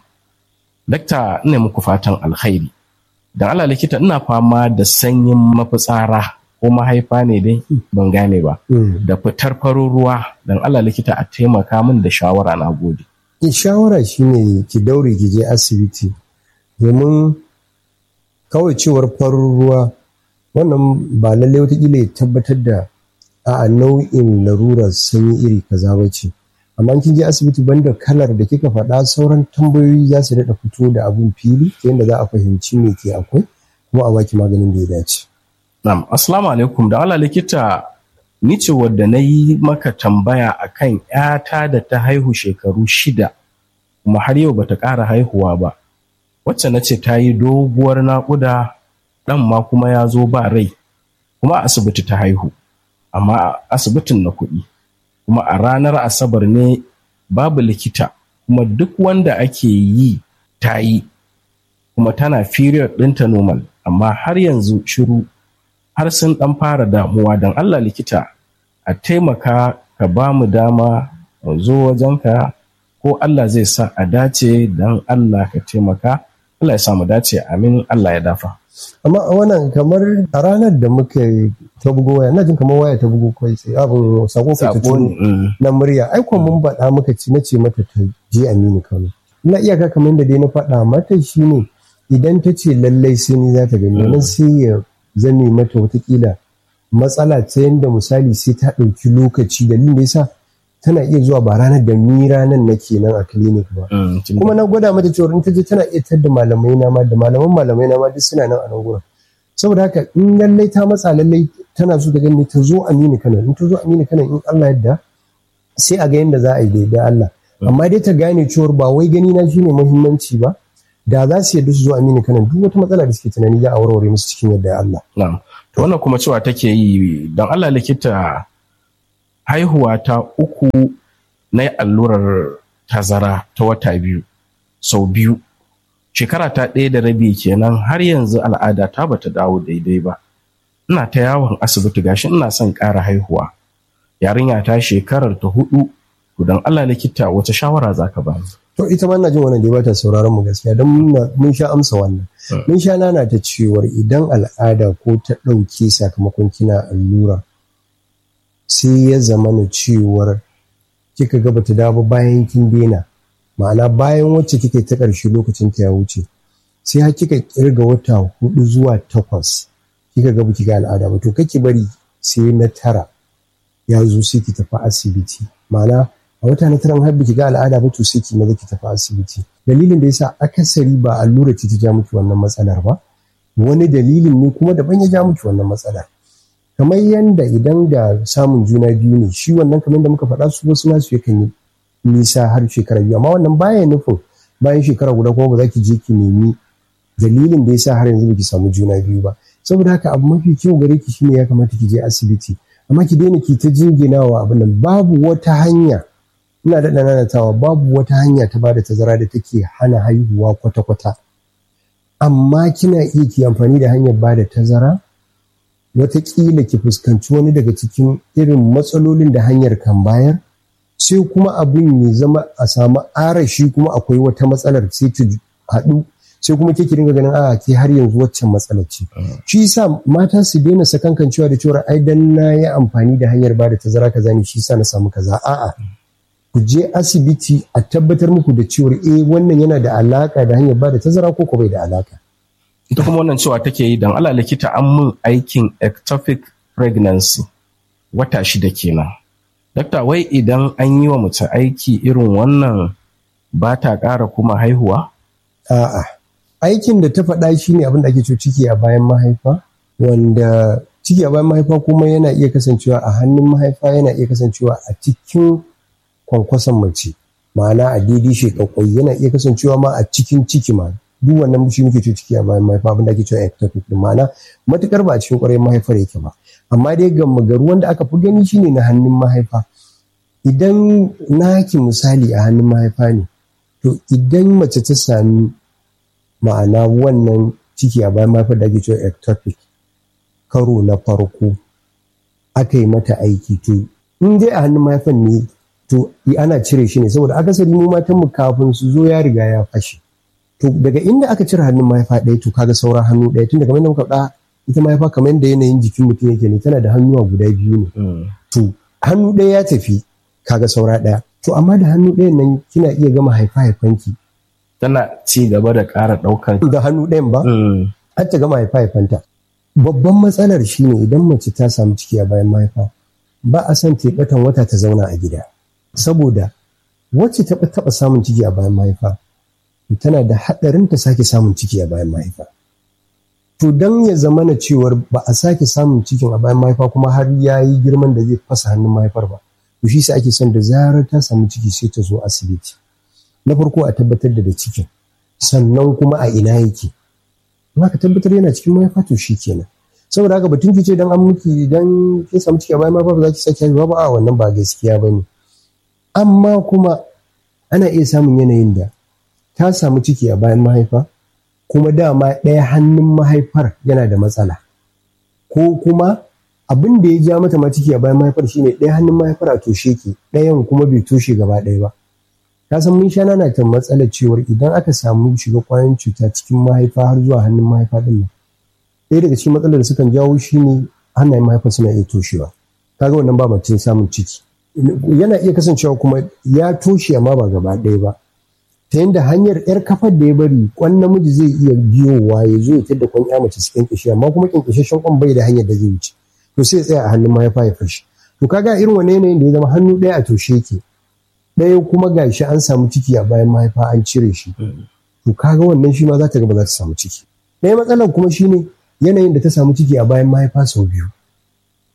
dakta ina muku fatan alkhairi dan Allah likita ina fama da sanyin mafitsara ko mahaifa ne dai ban gane ba da fitar farin ruwa dan Allah likita a taimaka min da shawara na gode shawara shine ki daure ki je asibiti domin kawai cewar farin ruwa wannan ba lallai watakila ya tabbatar da a nau'in larurar sanyi iri kaza ba ce amma kin je asibiti banda kalar da kika faɗa sauran tambayoyi za su daɗa fito da abun fili ta yadda za a fahimci me ke akwai kuma a baki maganin da ya dace. Na'am, assalamu alaikum da Allah likita ni ce wadda na yi maka tambaya akan ‘yata da ta haihu shekaru shida kuma har yau bata ƙara haihuwa ba wacce na ce ta yi doguwar naƙuda ɗan ma kuma ya zo ba rai kuma a asibiti ta haihu amma a asibitin na kuɗi kuma a ranar asabar ne babu likita kuma duk wanda ake yi ta yi kuma tana period ɗinta normal amma har yanzu shiru har sun ɗan fara damuwa don Allah likita a taimaka ka ba mu dama mu zo wajenka ko Allah zai sa a dace don Allah ka taimaka Allah ya sa mu dace amin Allah ya dafa. amma a wannan kamar a ranar da muka ta bugo waya na jin kamar waya ta bugo kai sai abin sako ka ta Sako ne, mm. na murya ai kuma mun faɗa muka ci nace mata ta je Aminu Kano ina iyaka kamar da dai na faɗa mata shine idan ta ce lallai sai ni za ta gani nan sai ya zame mata watakila matsala ta yadda misali sai ta ɗauki lokaci dalilin da yasa tana iya zuwa ba ranar da ni ranar nake nan a clinic ba Mm, tun- kuma na gwada mata cewa in ta je tana iya tadda malamai na ma da malaman malamai na ma duk suna nan a nan gurin saboda haka in lallai ta matsa lallai tana so ta gani ta zo Aminu Kano in ta zo Aminu Kano in Allah yadda sai a ga yadda za a yi da Allah amma dai ta gane cewar ba wai gani na shine muhimmanci ba da za su yadda su zo amini kanan duk wata matsala da suke tunani za a warware musu cikin yadda Allah na'am to wannan kuma cewa take yi don Allah likita haihuwa ta uku na allurar tazara ta wata biyu sau biyu shekara ta ɗaya da rabi kenan har yanzu al'ada ta bata dawo daidai ba ina ta yawon asibiti gashi ina son ƙara haihuwa yarinya ta shekarar ta hudu to don Allah likita wace shawara zaka ba to ita ma ina jin wannan da ba ta sauraron mu gaskiya don mun sha amsa wannan mun sha nana ta cewar idan al'ada ko ta ɗauke sakamakon kina allura sai ya zama na cewar kika ga bata dawo bayan kin daina ma'ana bayan wacce kike ta ƙarshe lokacin ta ya wuce sai har kika kirga wata hudu zuwa takwas kika ga baki ga al'ada ba to kake bari sai na tara ya zo sai ki tafi asibiti ma'ana a wata na taran har baki ga al'ada ba to sai ki maza ki tafi asibiti dalilin da yasa akasari ba allura ce ta ja miki wannan matsalar ba wani dalilin ne kuma daban ya ja miki wannan matsalar kamar yanda idan da samun juna biyu ne shi wannan kamar da muka faɗa su wasu nasu yakan yi nisa har shekara biyu amma wannan baya nufin bayan shekara guda kuma ba za ki je ki nemi dalilin da yasa har yanzu baki samu juna biyu ba saboda haka abu mafi kyau gare ki shine ya kamata ki je asibiti amma ki daina ki ta jinginawa abin nan babu wata hanya ina da nanatawa babu wata hanya ta bada tazara da take hana haihuwa kwata-kwata amma kina iya ki amfani da hanyar bada tazara wataƙila ki fuskanci wani daga cikin irin matsalolin da hanyar kan bayar sai kuma abin ya zama a samu arashi kuma akwai wata matsalar sai ta haɗu sai kuma ke dinga ganin a ke har yanzu waccan matsalar ce shi yasa mata su daina sakankancewa da cewa ai dan na yi amfani da hanyar bada tazara kaza ne shi yasa na samu kaza a'a ku je asibiti a tabbatar muku da cewa eh wannan yana da alaka da hanyar bada tazara ko ko bai da alaka ita kuma wannan cewa take yi don Allah likita an mun aikin ectopic pregnancy wata shida kenan dakta wai idan an yi wa mace aiki irin wannan ba ta ƙara kuma haihuwa a'a aikin da ta faɗa shi ne abin da ake cewa ciki a bayan mahaifa wanda ciki a bayan mahaifa kuma yana iya kasancewa a hannun mahaifa yana iya kasancewa a cikin kwankwason mace ma'ana a daidai shekakwai yana iya kasancewa ma a cikin ciki ma duk wannan shi muke cewa ciki a bayan mahaifa abin da ake cewa ectopic din ma'ana matukar ba a cikin kwarai mahaifar yake ba amma dai ga magaru wanda aka fi gani shine na hannun mahaifa idan naki misali a hannun mahaifa ne to idan mace ta sami ma'ana wannan ciki a bayan mahaifar da ake cewa ectopic karo na farko aka yi mata aiki to in dai a hannun mahaifan ne to ana cire shi ne saboda akasari mu matan mu kafin su zo ya riga ya fashe to daga inda aka cire hannun mahaifa ɗaya to kaga sauran hannu ɗaya tun daga muka faɗa ita mahaifa kamar yadda yanayin jikin mutum yake ne tana da hannuwa guda biyu ne to hannu ɗaya ya tafi kaga saura ɗaya to amma da hannu ɗayan nan kina iya gama haifa haifanki tana ci gaba da ƙara ɗaukar da hannu ɗayan ba har ta gama haifa haifanta babban matsalar shine idan mace ta samu ciki a bayan mahaifa ba a son teɓatan wata ta zauna a gida saboda wacce ta taɓa samun ciki a bayan mahaifa tana da haɗarin ta sake samun ciki a bayan mahaifa to don ya zama na cewar ba a sake samun cikin a bayan mahaifa kuma har ya yi girman da zai fasa hannun mahaifar ba to shi sa ake son da zarar ta samu ciki sai ta zo asibiti na farko a tabbatar da da cikin sannan kuma a ina yake in aka tabbatar yana cikin mahaifa to shi kenan saboda haka batun ki ce dan an miki dan kin samu ciki a bayan mahaifa ba za ki sake haihuwa ba a wannan ba gaskiya bane amma kuma ana iya samun yanayin da ta samu ciki a bayan mahaifa kuma dama ɗaya hannun mahaifar yana da matsala ko kuma abin da ya ja mata ma ciki a bayan mahaifar shine ɗaya hannun mahaifar a toshe ke ɗayan kuma bai toshe gaba ɗaya ba ka san mun sha nana ta matsalar cewar idan aka samu shiga kwayoyin cuta cikin mahaifa har zuwa hannun mahaifa ɗin nan ɗaya daga cikin matsalar da sukan jawo shine hannayen mahaifa suna iya toshewa kaga wannan ba mutum samun ciki yana iya kasancewa kuma ya toshe amma ba gaba ɗaya ba ta yadda hanyar yar kafar da ya bari kwan namiji zai iya biyowa ya zo ya tadda kwan ya mace su kyankyashe amma kuma kyankyashashen kwan bai da hanyar da zai wuce to sai ya tsaya a hannun mahaifa ya fashi to kaga irin wani yanayin da ya zama hannu ɗaya a toshe ke ɗaya kuma gashi an samu ciki a bayan mahaifa an cire shi to kaga wannan shi ma za ta ga ba za ta samu ciki ɗaya matsalar kuma shine yanayin da ta samu ciki a bayan mahaifa sau biyu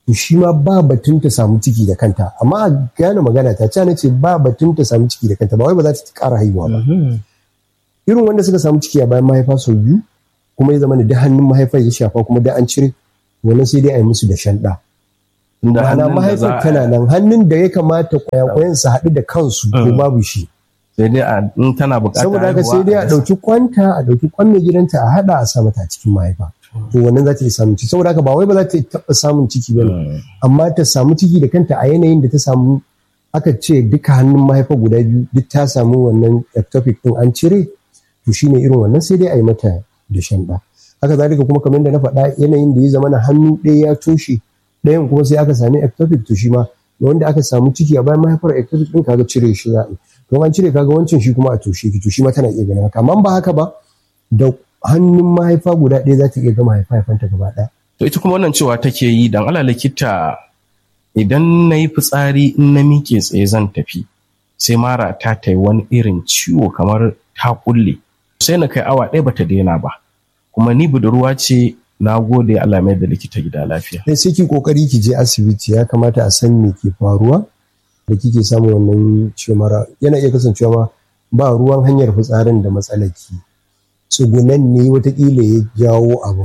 to shi ma ba batun ta samu ciki da kanta amma a gane magana ta cana ce ba batun ta samu ciki da kanta ba wai ba za ta ƙara haihuwa ba irin wanda suka samu ciki a bayan mahaifa sau biyu kuma ya zama da hannun mahaifar ya shafa kuma da an cire wannan sai dai a yi musu da shanɗa ma'ana mahaifar tana nan hannun da ya kamata kwayakwayan su haɗu da kansu ko babu shi sai dai a in tana buƙatar saboda haka sai dai a ɗauki kwanta a ɗauki kwan mai gidanta a haɗa a sa mata a cikin mahaifa to wannan za ta iya samun ciki saboda haka ba wai ba za ta taɓa samun ciki ba amma ta samu ciki da kanta a yanayin da ta samu aka ce duka hannun mahaifa guda biyu duk ta samu wannan ectopic din an cire to shine irin wannan sai dai a yi mata da shanɗa haka zalika kuma kamar da na faɗa yanayin da ya zama na hannu ɗaya ya toshe ɗayan kuma sai aka sami ectopic to shi ma da wanda aka samu ciki a bayan mahaifar ectopic din kaga cire shi za a to an cire kaga wancan shi kuma a toshe ki to shi ma tana iya ganin haka amma ba haka ba da hannun mahaifa guda ɗaya za ta iya gama haifanta gaba ɗaya. To ita kuma wannan cewa take yi dan ala likita idan na yi fitsari in na miƙe tsaye zan tafi sai mara ta ta yi wani irin ciwo kamar ta kulle sai na kai awa ɗaya bata daina ba kuma ni budurwa ce na gode Allah mai da likita gida lafiya. Sai sai ki kokari ki je asibiti ya kamata a san me ke faruwa da kike samun wannan ciwo mara yana iya kasancewa ma ba ruwan hanyar fitsarin da matsalar ki. tsugunan ne watakila ya jawo abin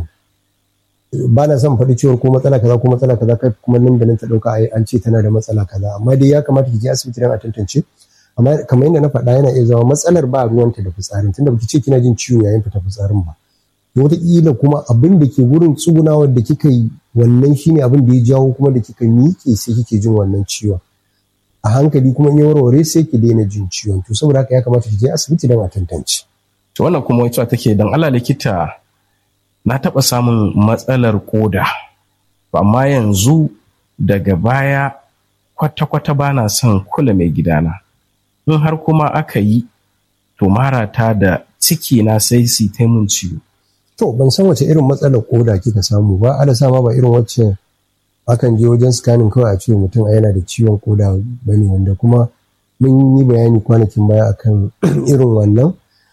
ba na son faɗi cewar ko matsala kaza ko matsala kaza kai kuma nan da nan ta ɗauka an ce tana da matsala kaza amma dai ya kamata ki je asibiti don a tantance amma kamar yadda na faɗa yana iya zama matsalar ba ruwanta da fitsarin tunda baki ce kina jin ciwo yayin fita fitsarin ba wataƙila kuma abin da ke wurin tsugunawar da kika yi wannan shine abin da ya jawo kuma da kika miƙe sai kike jin wannan ciwon a hankali kuma in ya warware sai ki daina jin ciwon to saboda haka ya kamata ki je asibiti don a tantance. To wannan kuma wacce take don Allah likita na taɓa samun matsalar koda amma yanzu daga baya kwata-kwata ba na son kula mai gidana in har kuma aka yi to marata da ciki na sai su ta mun ciwo. To ban san wace irin matsalar koda kika samu ba ala sama ba irin wacce akan je wajen scanning kawai a ce mutum a yana da ciwon koda bane wanda kuma mun yi bayani kwanakin baya akan irin wannan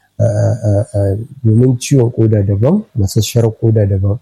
domin ciwon koda daban masasshar koda daban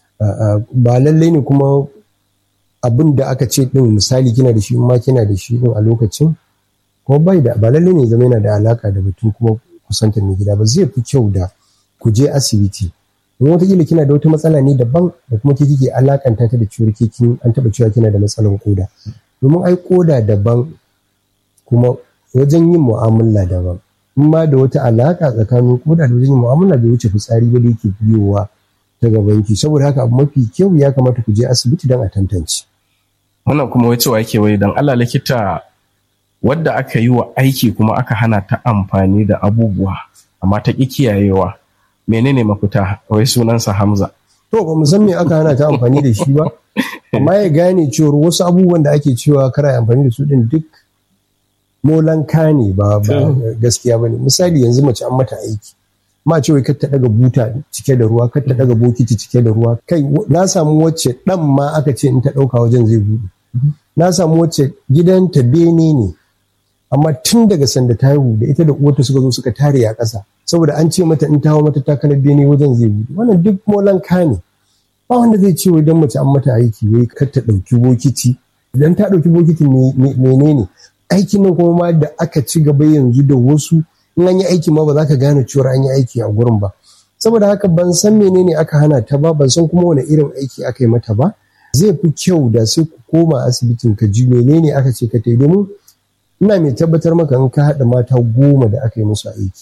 ba lallai ne kuma abin da aka ce din misali kina da shi ma kina da shi din a lokacin kuma bai da ba lallai ne zama yana da alaka da batun kuma kusantar mai gida ba zai fi kyau da ku je asibiti don wataƙila kina da wata matsala ne daban da kuma ke kike alakanta ta da ciwon kin an taɓa cewa kina da matsalar koda domin ai koda daban kuma wajen yin mu'amala daban in ma da wata alaka tsakanin koda da wajen yin mu'amala bai wuce fitsari ba da yake biyowa ta gabanki saboda haka abu mafi kyau ya kamata ku je asibiti don a tantance. wannan kuma wai cewa yake wai don Allah likita wadda aka yi wa aiki kuma aka hana ta amfani da abubuwa amma ta ƙi kiyayewa menene mafita wai sunansa Hamza. To ba san me aka hana ta amfani da shi ba amma ya gane cewar wasu abubuwan da ake cewa kara amfani da su din duk molanka ne ba gaskiya ba ne misali yanzu mace an mata aiki ma ce wai kar ta daga buta cike da ruwa kar ta daga bokiti cike da ruwa kai na samu wacce dan ma aka ce in ta dauka wajen zai bude na samu wacce gidanta bene ne amma tun daga sanda ta haihu da ita da uwarta suka zo suka tare a ƙasa saboda an ce mata in ta hawo mata takalar bene wajen zai bude wannan duk molanka ne ba wanda zai ce wai dan mace an mata aiki wai kar ta dauki bokiti idan ta dauki bokiti menene aikin nan kuma ma da aka ci gaba yanzu da wasu in an yi aiki ma ba za ka gane cewar an yi aiki a gurin ba saboda haka ban san menene aka hana ta ba ban san kuma wani irin aiki aka yi mata ba zai fi kyau da sai ku koma asibitin ka ji menene aka ce ka tai domin ina mai tabbatar maka in ka haɗa mata goma da aka yi musu aiki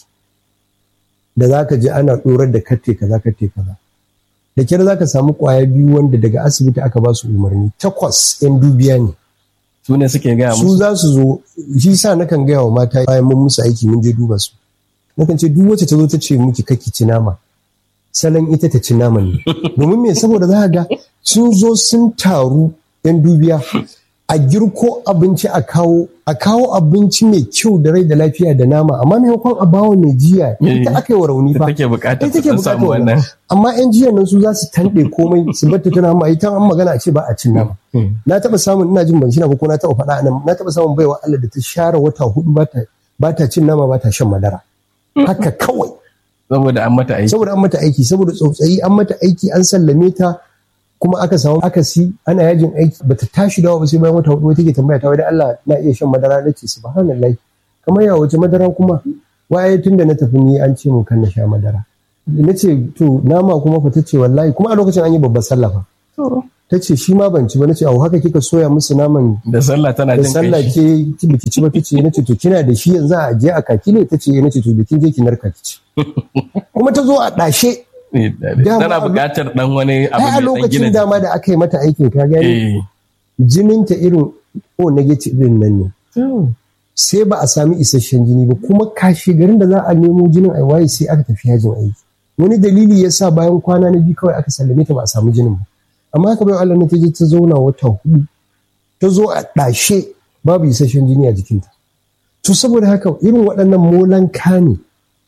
da za ka ji ana ɗorar da katte kaza katte kaza da kyar za ka samu ƙwaya biyu wanda daga asibiti aka ba su umarni takwas 'yan dubiya ne su ne suke gaya musu su za su zo shi sa nakan gaya wa mata bayan mun musu aiki mun je duba su nakan ce duk wacce ta zo ta ce miki kaki ci nama salon ita ta ci nama ne domin me saboda za ga sun zo sun taru yan dubiya a girko abinci a kawo a kawo abinci mai kyau da rai da lafiya da nama amma maimakon a bawa mai jiya ita aka yi wa rauni fa take bukatar ita take ta bukatar samu wannan amma yan jiyan nan su za su tanɗe komai su batta tana ma ita an magana a ce ba a cin nama na taɓa samun ina jin ban shi na ko na taɓa faɗa nan na taɓa samun baiwa Allah da ta share wata hudu ba ta ba ta cin nama ba ta shan madara haka kawai saboda an mata aiki saboda an mata aiki saboda tsautsayi an mata aiki an sallame ta kuma aka samu akasi ana yajin aiki bata tashi dawa ba sai bayan wata hudu take tambaya ta wai da Allah na iya shan madara na ce subhanallahi kamar ya wace madara kuma waye tunda na tafi ni an ce mun kan na sha madara na ce to nama kuma fa tace wallahi kuma a lokacin an yi babbar sallah fa ta ce shi ma ban ci ba na ce au haka kika soya musu naman da sallah tana da jin sallah kai ke biki ci ba tace na ce to kina da shi yanzu a je a kaki ne tace na ce to bikin je ki narka ki ci kuma ta zo a dashe dama tana a- buƙatar dan wani abu ai a mai dan gina lokacin dama da aka yi mata aikin ka gani eh jinin ta irin o negative din nan ne sai ba a sami isasshen jini ba kuma kashe garin da za a nemo jinin a waye sai aka tafi yajin aiki wani dalili ya sa bayan kwana na biyu kawai aka sallame ta ba a samu jinin ba amma haka bai Allah ne ta je ta zauna wata hudu ta zo a ɗashe babu isasshen jini a jikinta to saboda haka irin waɗannan molan ne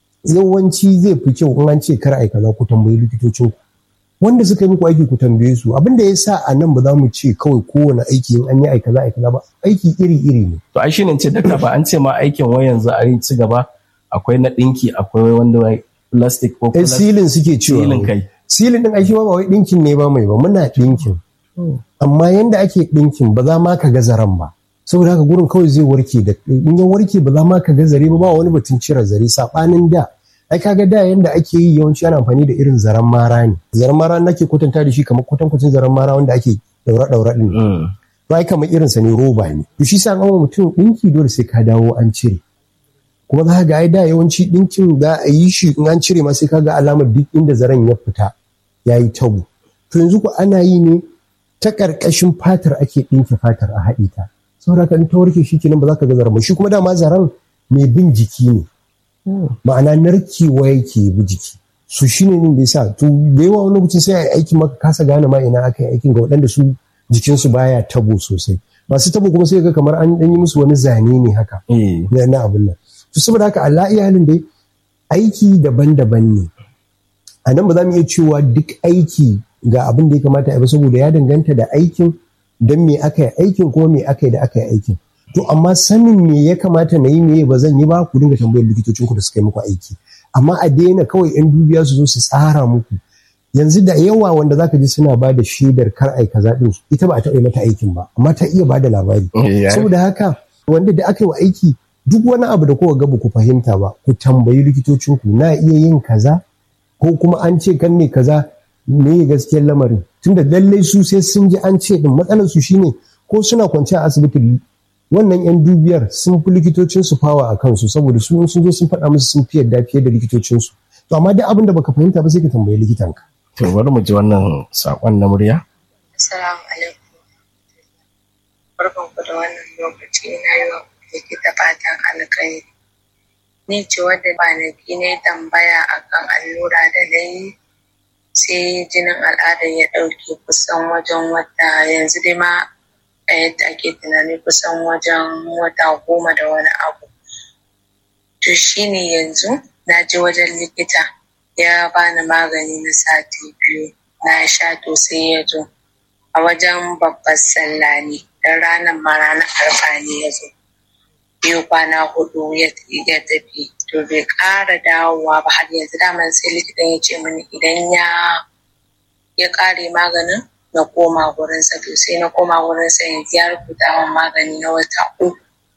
yawanci zai fi kyau in an ce kar ai kaza ku tambayi likitocin ku wanda suka yi muku aiki ku tambaye su abin da ya sa a nan ba za mu ce kawai kowane aiki in an yi ai kaza ai kaza ba aiki iri iri ne to ai shine ce dakta ba an ce ma aikin wai yanzu a yi ci gaba akwai na dinki akwai wanda wai plastic ko eh plastic silin suke cewa silin kai silin din aiki ma ba wai dinkin ne ba mai ba muna dinkin amma yanda ake dinkin ba za ma ka ga zaren ba saboda haka gurin kawai zai warke da in ya warke ba za ma ka ga zare ba ba wani batun cire zare sabanin da ai kaga da yanda ake yi yawanci ana amfani da irin zaren mara ne zaren mara nake kwatanta da shi kamar kwatankwacin zaren mara wanda ake daura daura din Mm. ba kamar irinsa ne roba ne to shi sa an gama mutum dinki dole sai ka dawo an cire kuma za ka ga ai da yawanci dinkin za a yi shi in an cire ma sai ka ga alamar duk inda zaren ya fita ya yi tabo to yanzu ku ana yi ne ta ƙarƙashin fatar ake ɗinke fatar a haɗe ta saboda haka in ta warke shi kenan ba za ka ga zaren ba shi kuma dama zaren mai bin jiki ne ma'ana narkewa yake bi jiki su shi ne da yasa to da yawa wani lokacin sai a yi aikin maka kasa gane ma ina aka yi aikin ga waɗanda su jikinsu baya tabo sosai masu tabo kuma sai ga kamar an ɗan yi musu wani zane ne haka eh na na abin nan to saboda haka Allah iyalin dai aiki daban-daban ne a nan ba za mu iya cewa duk aiki ga abin da ya kamata a yi ba saboda ya danganta da aikin don me aka yi aikin kuma me aka yi da aka yi aikin to amma sanin me ya kamata na yi me ba zan yi ba ku dinga tambayar likitocin ku da suka yi muku aiki amma a daina kawai yan dubiya su zo su tsara muku yanzu da yawa wanda zaka ji suna ba da shaidar kar ai kaza din ita ba a taɓa yi mata aikin ba amma ta iya ba da labari Eh, ya- saboda haka wanda da aka yi wa aiki duk wani abu da kowa ga ba ku fahimta ba ku tambayi likitocinku na iya yin kaza ko kuma an ce kan ne kaza me gaskiyar lamarin tunda lallai su sai sun ji an ce din matsalar su shine ko suna kwance a asibiti wannan yan dubiyar sun fi likitocin su fawa a kansu saboda su in sun zo sun faɗa musu sun fi yadda fiye da likitocin su to amma duk abin da baka fahimta ba sai ka tambayi likitanka to bari mu ji wannan sakon na murya Assalamu alaikum. Barkanku da wannan lokaci na yi wa likita fatan alkhairi. Ni ce wadda kwanaki na yi tambaya akan allura da na yi sai jinin al'adar ya ɗauke kusan wajen wata yanzu dai ma a yadda ake tunani kusan wajen wata goma da wani abu. To shi ne yanzu na je wajen likita ya bani magani na sati biyu na sha to sai ya zo. a wajen babbar sallah ne don ranar ma ranar arfa ne ya zo biyu kwana hudu ya ya tafi to bai ƙara dawowa ba har yanzu daman sai likitan ya ce mini idan ya ya ƙare maganin na koma gurinsa to sai na koma gurinsa yanzu ya rubuta min magani na wata uku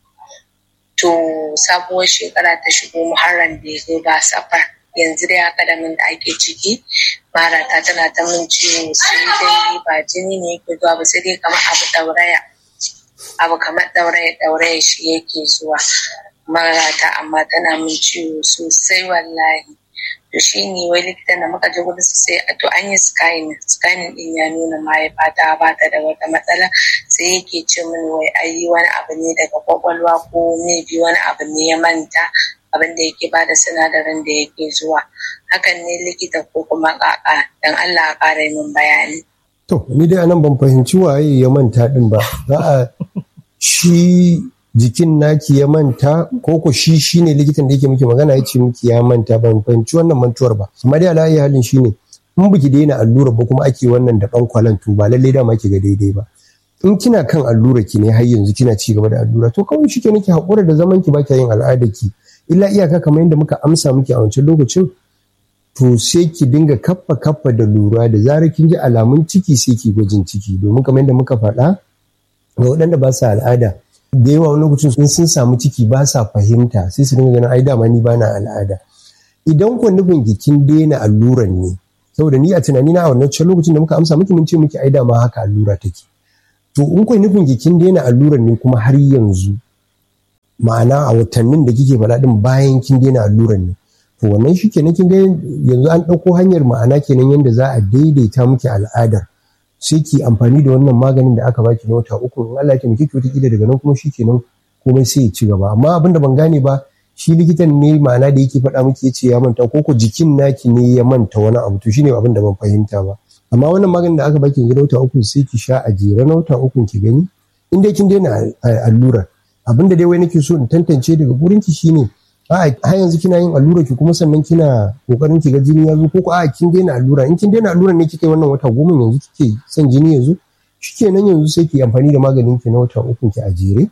to sabuwar shekara ta shigo muharram bai zo ba safar yanzu dai akadamin da ake ciki marata tana ta min ciwo sai dai ba jini ne yake zuwa ba sai dai kamar abu dauraya abu kamar dauraya dauraya shi yake zuwa marata amma tana min ciwo sosai wallahi to shi ne wai likitan da muka je gudu sai a to an yi scanning scanning din ya nuna mahaifa ta ba ta da wata matsala sai yake ce min wai ayi wani abu ne daga kwakwalwa ko maybe wani abu ne ya manta abin da yake bada sinadarin da yake zuwa hakan ne likita ko kuma kaka dan Allah a ƙara min bayani To, ni dai anan ban fahimci waye ya manta din ba. Za a shi jikin naki ya manta ko ko shi shine likitan da yake miki magana ya ce miki ya manta ban fahimci wannan mantuwar ba. Amma dai alayi halin shine in biki daina allura ba kuma ake wannan da ɗan kwalantu ba lallai dama ki ga daidai ba. In kina kan allura ki ne har yanzu kina ci gaba da allura to kawai shi ke nake haƙura da zaman ki ba yin al'ada ki. Illa iyaka kamar yadda muka amsa miki a wancan lokacin to sai ki dinga kaffa kaffa da lura da zarar kin ji alamun ciki sai ki gwajin ciki domin kamar yadda muka faɗa ga waɗanda ba sa al'ada da yawa wani lokacin in sun samu ciki ba sa fahimta sai su dinga ganin ai dama ni bana al'ada idan ku nufin kin daina alluran ne saboda ni a tunani na a wannan lokacin da muka amsa miki mun ce miki ai dama haka allura take to in ku nufin kin daina alluran ne kuma har yanzu ma'ana a watannin da kike faɗa din bayan kin daina alluran ne to wannan shi kenan kin ga yanzu an ɗauko hanyar ma'ana kenan yadda za a daidaita miki al'adar sai ki amfani da wannan maganin da aka baki na wata uku in Allah ya taimake ki wata daga nan kuma shi kenan komai sai ya ci gaba amma abin da ban gane ba shi likitan ne ma'ana da yake faɗa miki ya ce ya manta ko ko jikin naki ne ya manta wani abu to shine abin da ban fahimta ba amma wannan maganin da aka baki yanzu na wata uku sai ki sha a jere na wata uku ki gani in dai kin daina allurar abin da dai wai nake so in tantance daga gurin ki shine a har yanzu kina yin allura ki kuma sannan kina kokarin ki ga jini ya zo ko ko a kin daina allura in kin daina allura ne kika yi wannan wata goma yanzu kike son jini ya zo shikenan yanzu sai ki amfani da maganin ki na wata uku ki a jere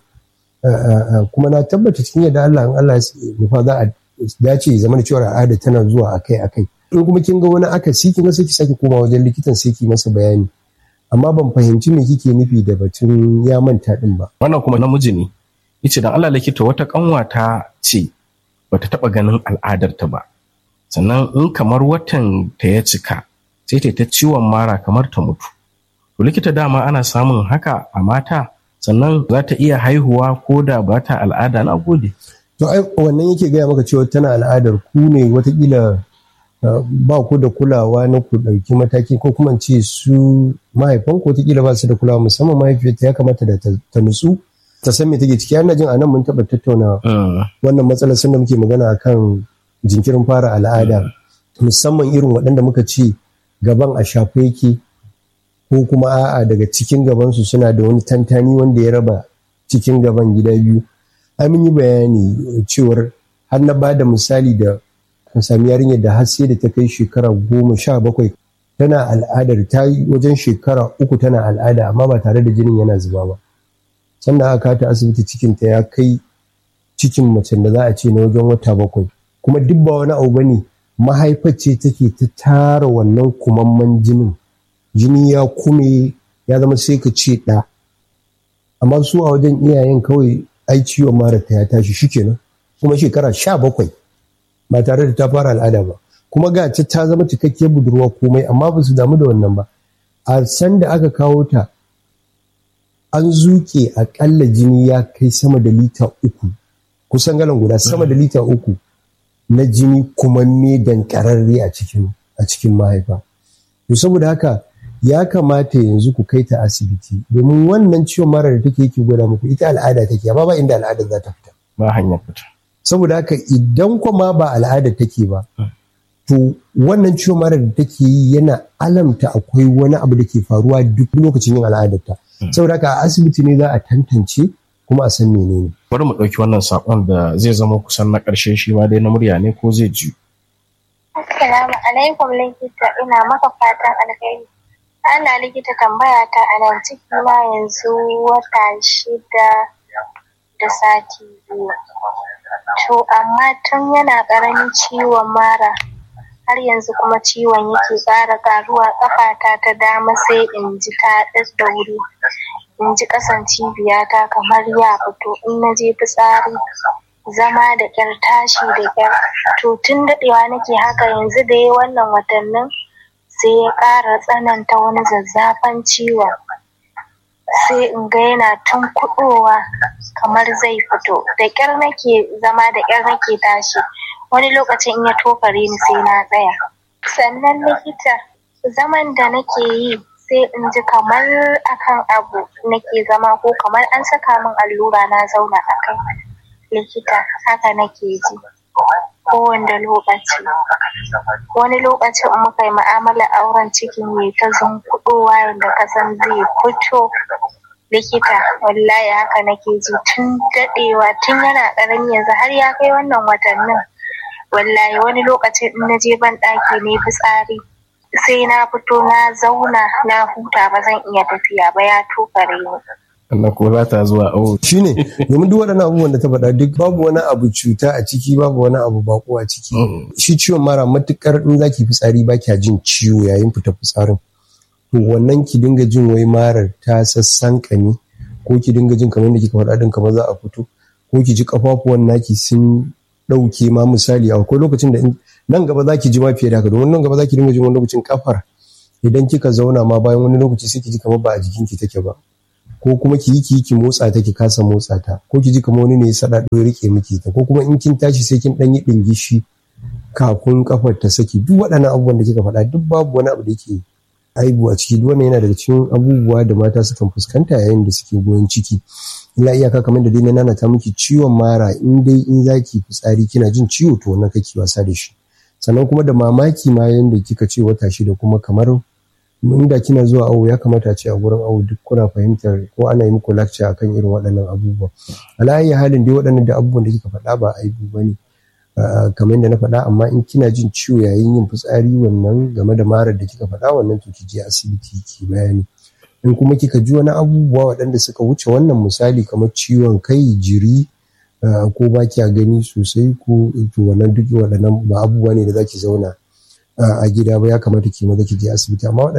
kuma na tabbata cikin yadda Allah in Allah ya nufa za a dace ya zama da cewa al'ada tana zuwa akai akai in kuma kin ga wani akasi kin ga sai ki sake koma wajen likitan sai ki masa bayani amma ban fahimci me kike nufi da batun ya manta din ba wannan kuma namiji ne yace dan Allah likita wata kanwata ce bata taba ganin al'adarta ba sannan in kamar watan ta ya cika sai ta ta ciwon mara kamar ta mutu to likita dama ana samun haka a mata sannan za ta iya haihuwa ko da ba ta al'ada na gode to ai wannan yake gaya maka cewa tana al'adar ku ne watakila ba ku da kulawa na ku ɗauki mataki ko kuma ce su mahaifan ku watakila ba su da kulawa musamman mahaifiyarta ya kamata da ta nutsu ta san me take ciki ana jin anan mun taɓa tattauna wannan matsalar sun da muke magana akan jinkirin fara al'ada musamman irin waɗanda muka ce gaban a shafe yake ko kuma a'a daga cikin gabansu suna da wani tantani wanda ya raba cikin gaban gida biyu ai mun yi bayani cewar har na ba da misali da kan sami yarinyar da har sai da ta kai shekara goma sha bakwai tana al'adar ta yi wajen shekara uku tana al'ada amma ba tare da jinin yana zuba ba sannan aka ta asibiti cikinta ya kai cikin macen da za a ce na wajen wata bakwai kuma duk ba wani abu bane mahaifar ce take ta tara wannan kumamman jinin jini ya kume ya zama sai ka ce ɗa amma su a wajen iyayen kawai ai ciwon mara ta ya tashi shikenan kuma shekara sha bakwai ba tare da ta fara al'ada ba kuma ga ta zama cikakkiyar budurwa komai amma ba su damu da wannan ba a san da aka kawo ta an zuke akalla jini ya kai sama da lita uku kusan galan guda sama da lita uku na jini kuma me dankararre a cikin a cikin mahaifa to saboda haka ya kamata yanzu ku kai ta asibiti domin wannan ciwon mara da take yake gwada muku ita al'ada take amma ba inda al'ada za ta fita ba hanyar fita saboda haka idan kuma ba al'ada take ba to wannan ciwon mara da take yi yana alamta akwai wani abu da ke faruwa duk lokacin yin al'adarta saboda haka a asibiti ne za a tantance kuma a san menene bari mu ɗauki wannan saƙon da zai zama kusan na ƙarshe shi ma dai na murya ne ko zai ji Assalamu alaikum likita ina maka fatan alheri ana likita tambaya ta a nan ciki na yanzu wata shida da sati biyu to amma tun yana ƙaramin ciwon mara har yanzu kuma ciwon yake ƙara ƙaruwa ƙafata ta dama sai in ji ta da wuri in ji ƙasan cibiyata kamar ya fito in na je fitsari zama da ƙyar tashi da ƙyar to tun daɗewa nake haka yanzu da ya wannan watannin sai ya ƙara tsananta wani zazzafan ciwon sai in ga yana tun kuɗowa kamar zai fito da ƙyar nake zama da ƙyar nake tashi wani lokacin in ya tokare ni sai na tsaya sannan likita zaman da nake yi sai in ji kamar akan abu nake zama ko kamar an saka min allura na zauna a kai likita haka nake ji kowanne lokaci wani lokacin muka yi ma'amala auren cikin ya ta zunkuɗowa yadda kasan zai fito likita wallahi haka nake ji tun daɗewa tun yana ƙarami yanzu har ya kai wannan watannin wallahi wani lokacin in na je ban ɗaki ne fitsari sai na fito na zauna na huta ba zan iya tafiya ba ya tokare ni Sannan kuma ba ta zuwa awo. shine domin duk waɗannan abubuwan da ta faɗa duk babu wani abu cuta a ciki babu wani abu bako a ciki shi ciwon mara matukar in zaki fitsari ba kya jin ciwo yayin fita fitsarin to wannan ki dinga jin wai marar ta sassan kame ko ki dinga jin kamar da kika faɗa din kamar za a fito ko ki ji kafafuwan naki sun ɗauke ma misali akwai lokacin da nan gaba za ki ji ma fiye da haka domin nan gaba za ki dinga jin wani lokacin kafar idan kika zauna ma bayan wani lokaci sai ki ji kamar ba a jikinki take ba ko kuma ki yi ki ki motsa ta ki kasa motsa ta ko ki ji kamar wani ne ya sada ya rike miki ta ko kuma in kin tashi sai kin dan yi dingishi kafin kafar ta saki duk waɗannan abubuwan da kika faɗa duk babu wani abu da yake aibu a ciki duk wannan yana daga cikin abubuwa da mata sukan fuskanta yayin da suke goyon ciki illa iyaka kamar da dai na nana ta miki ciwon mara in dai in zaki fitsari kina jin ciwo to wannan kake wasa da shi sannan kuma da mamaki ma yanda kika ce wata shida kuma kamar inda kina zuwa awo ya kamata ce a gurin awo duk kuna fahimtar ko ana yi muku lecture akan irin waɗannan abubuwa alayi halin dai waɗannan da abubuwan da kika faɗa ba aibu ba ne kamar yadda na faɗa amma in kina jin ciwo yayin yin fitsari wannan game da marar da kika faɗa wannan to ki je asibiti ki bayani in kuma kika ji wani abubuwa waɗanda suka wuce wannan misali kamar ciwon kai jiri ko ba kya gani sosai ko to wannan duk waɗannan ba abubuwa ne da zaki zauna a gida ba ya kamata ki maza ki je asibiti amma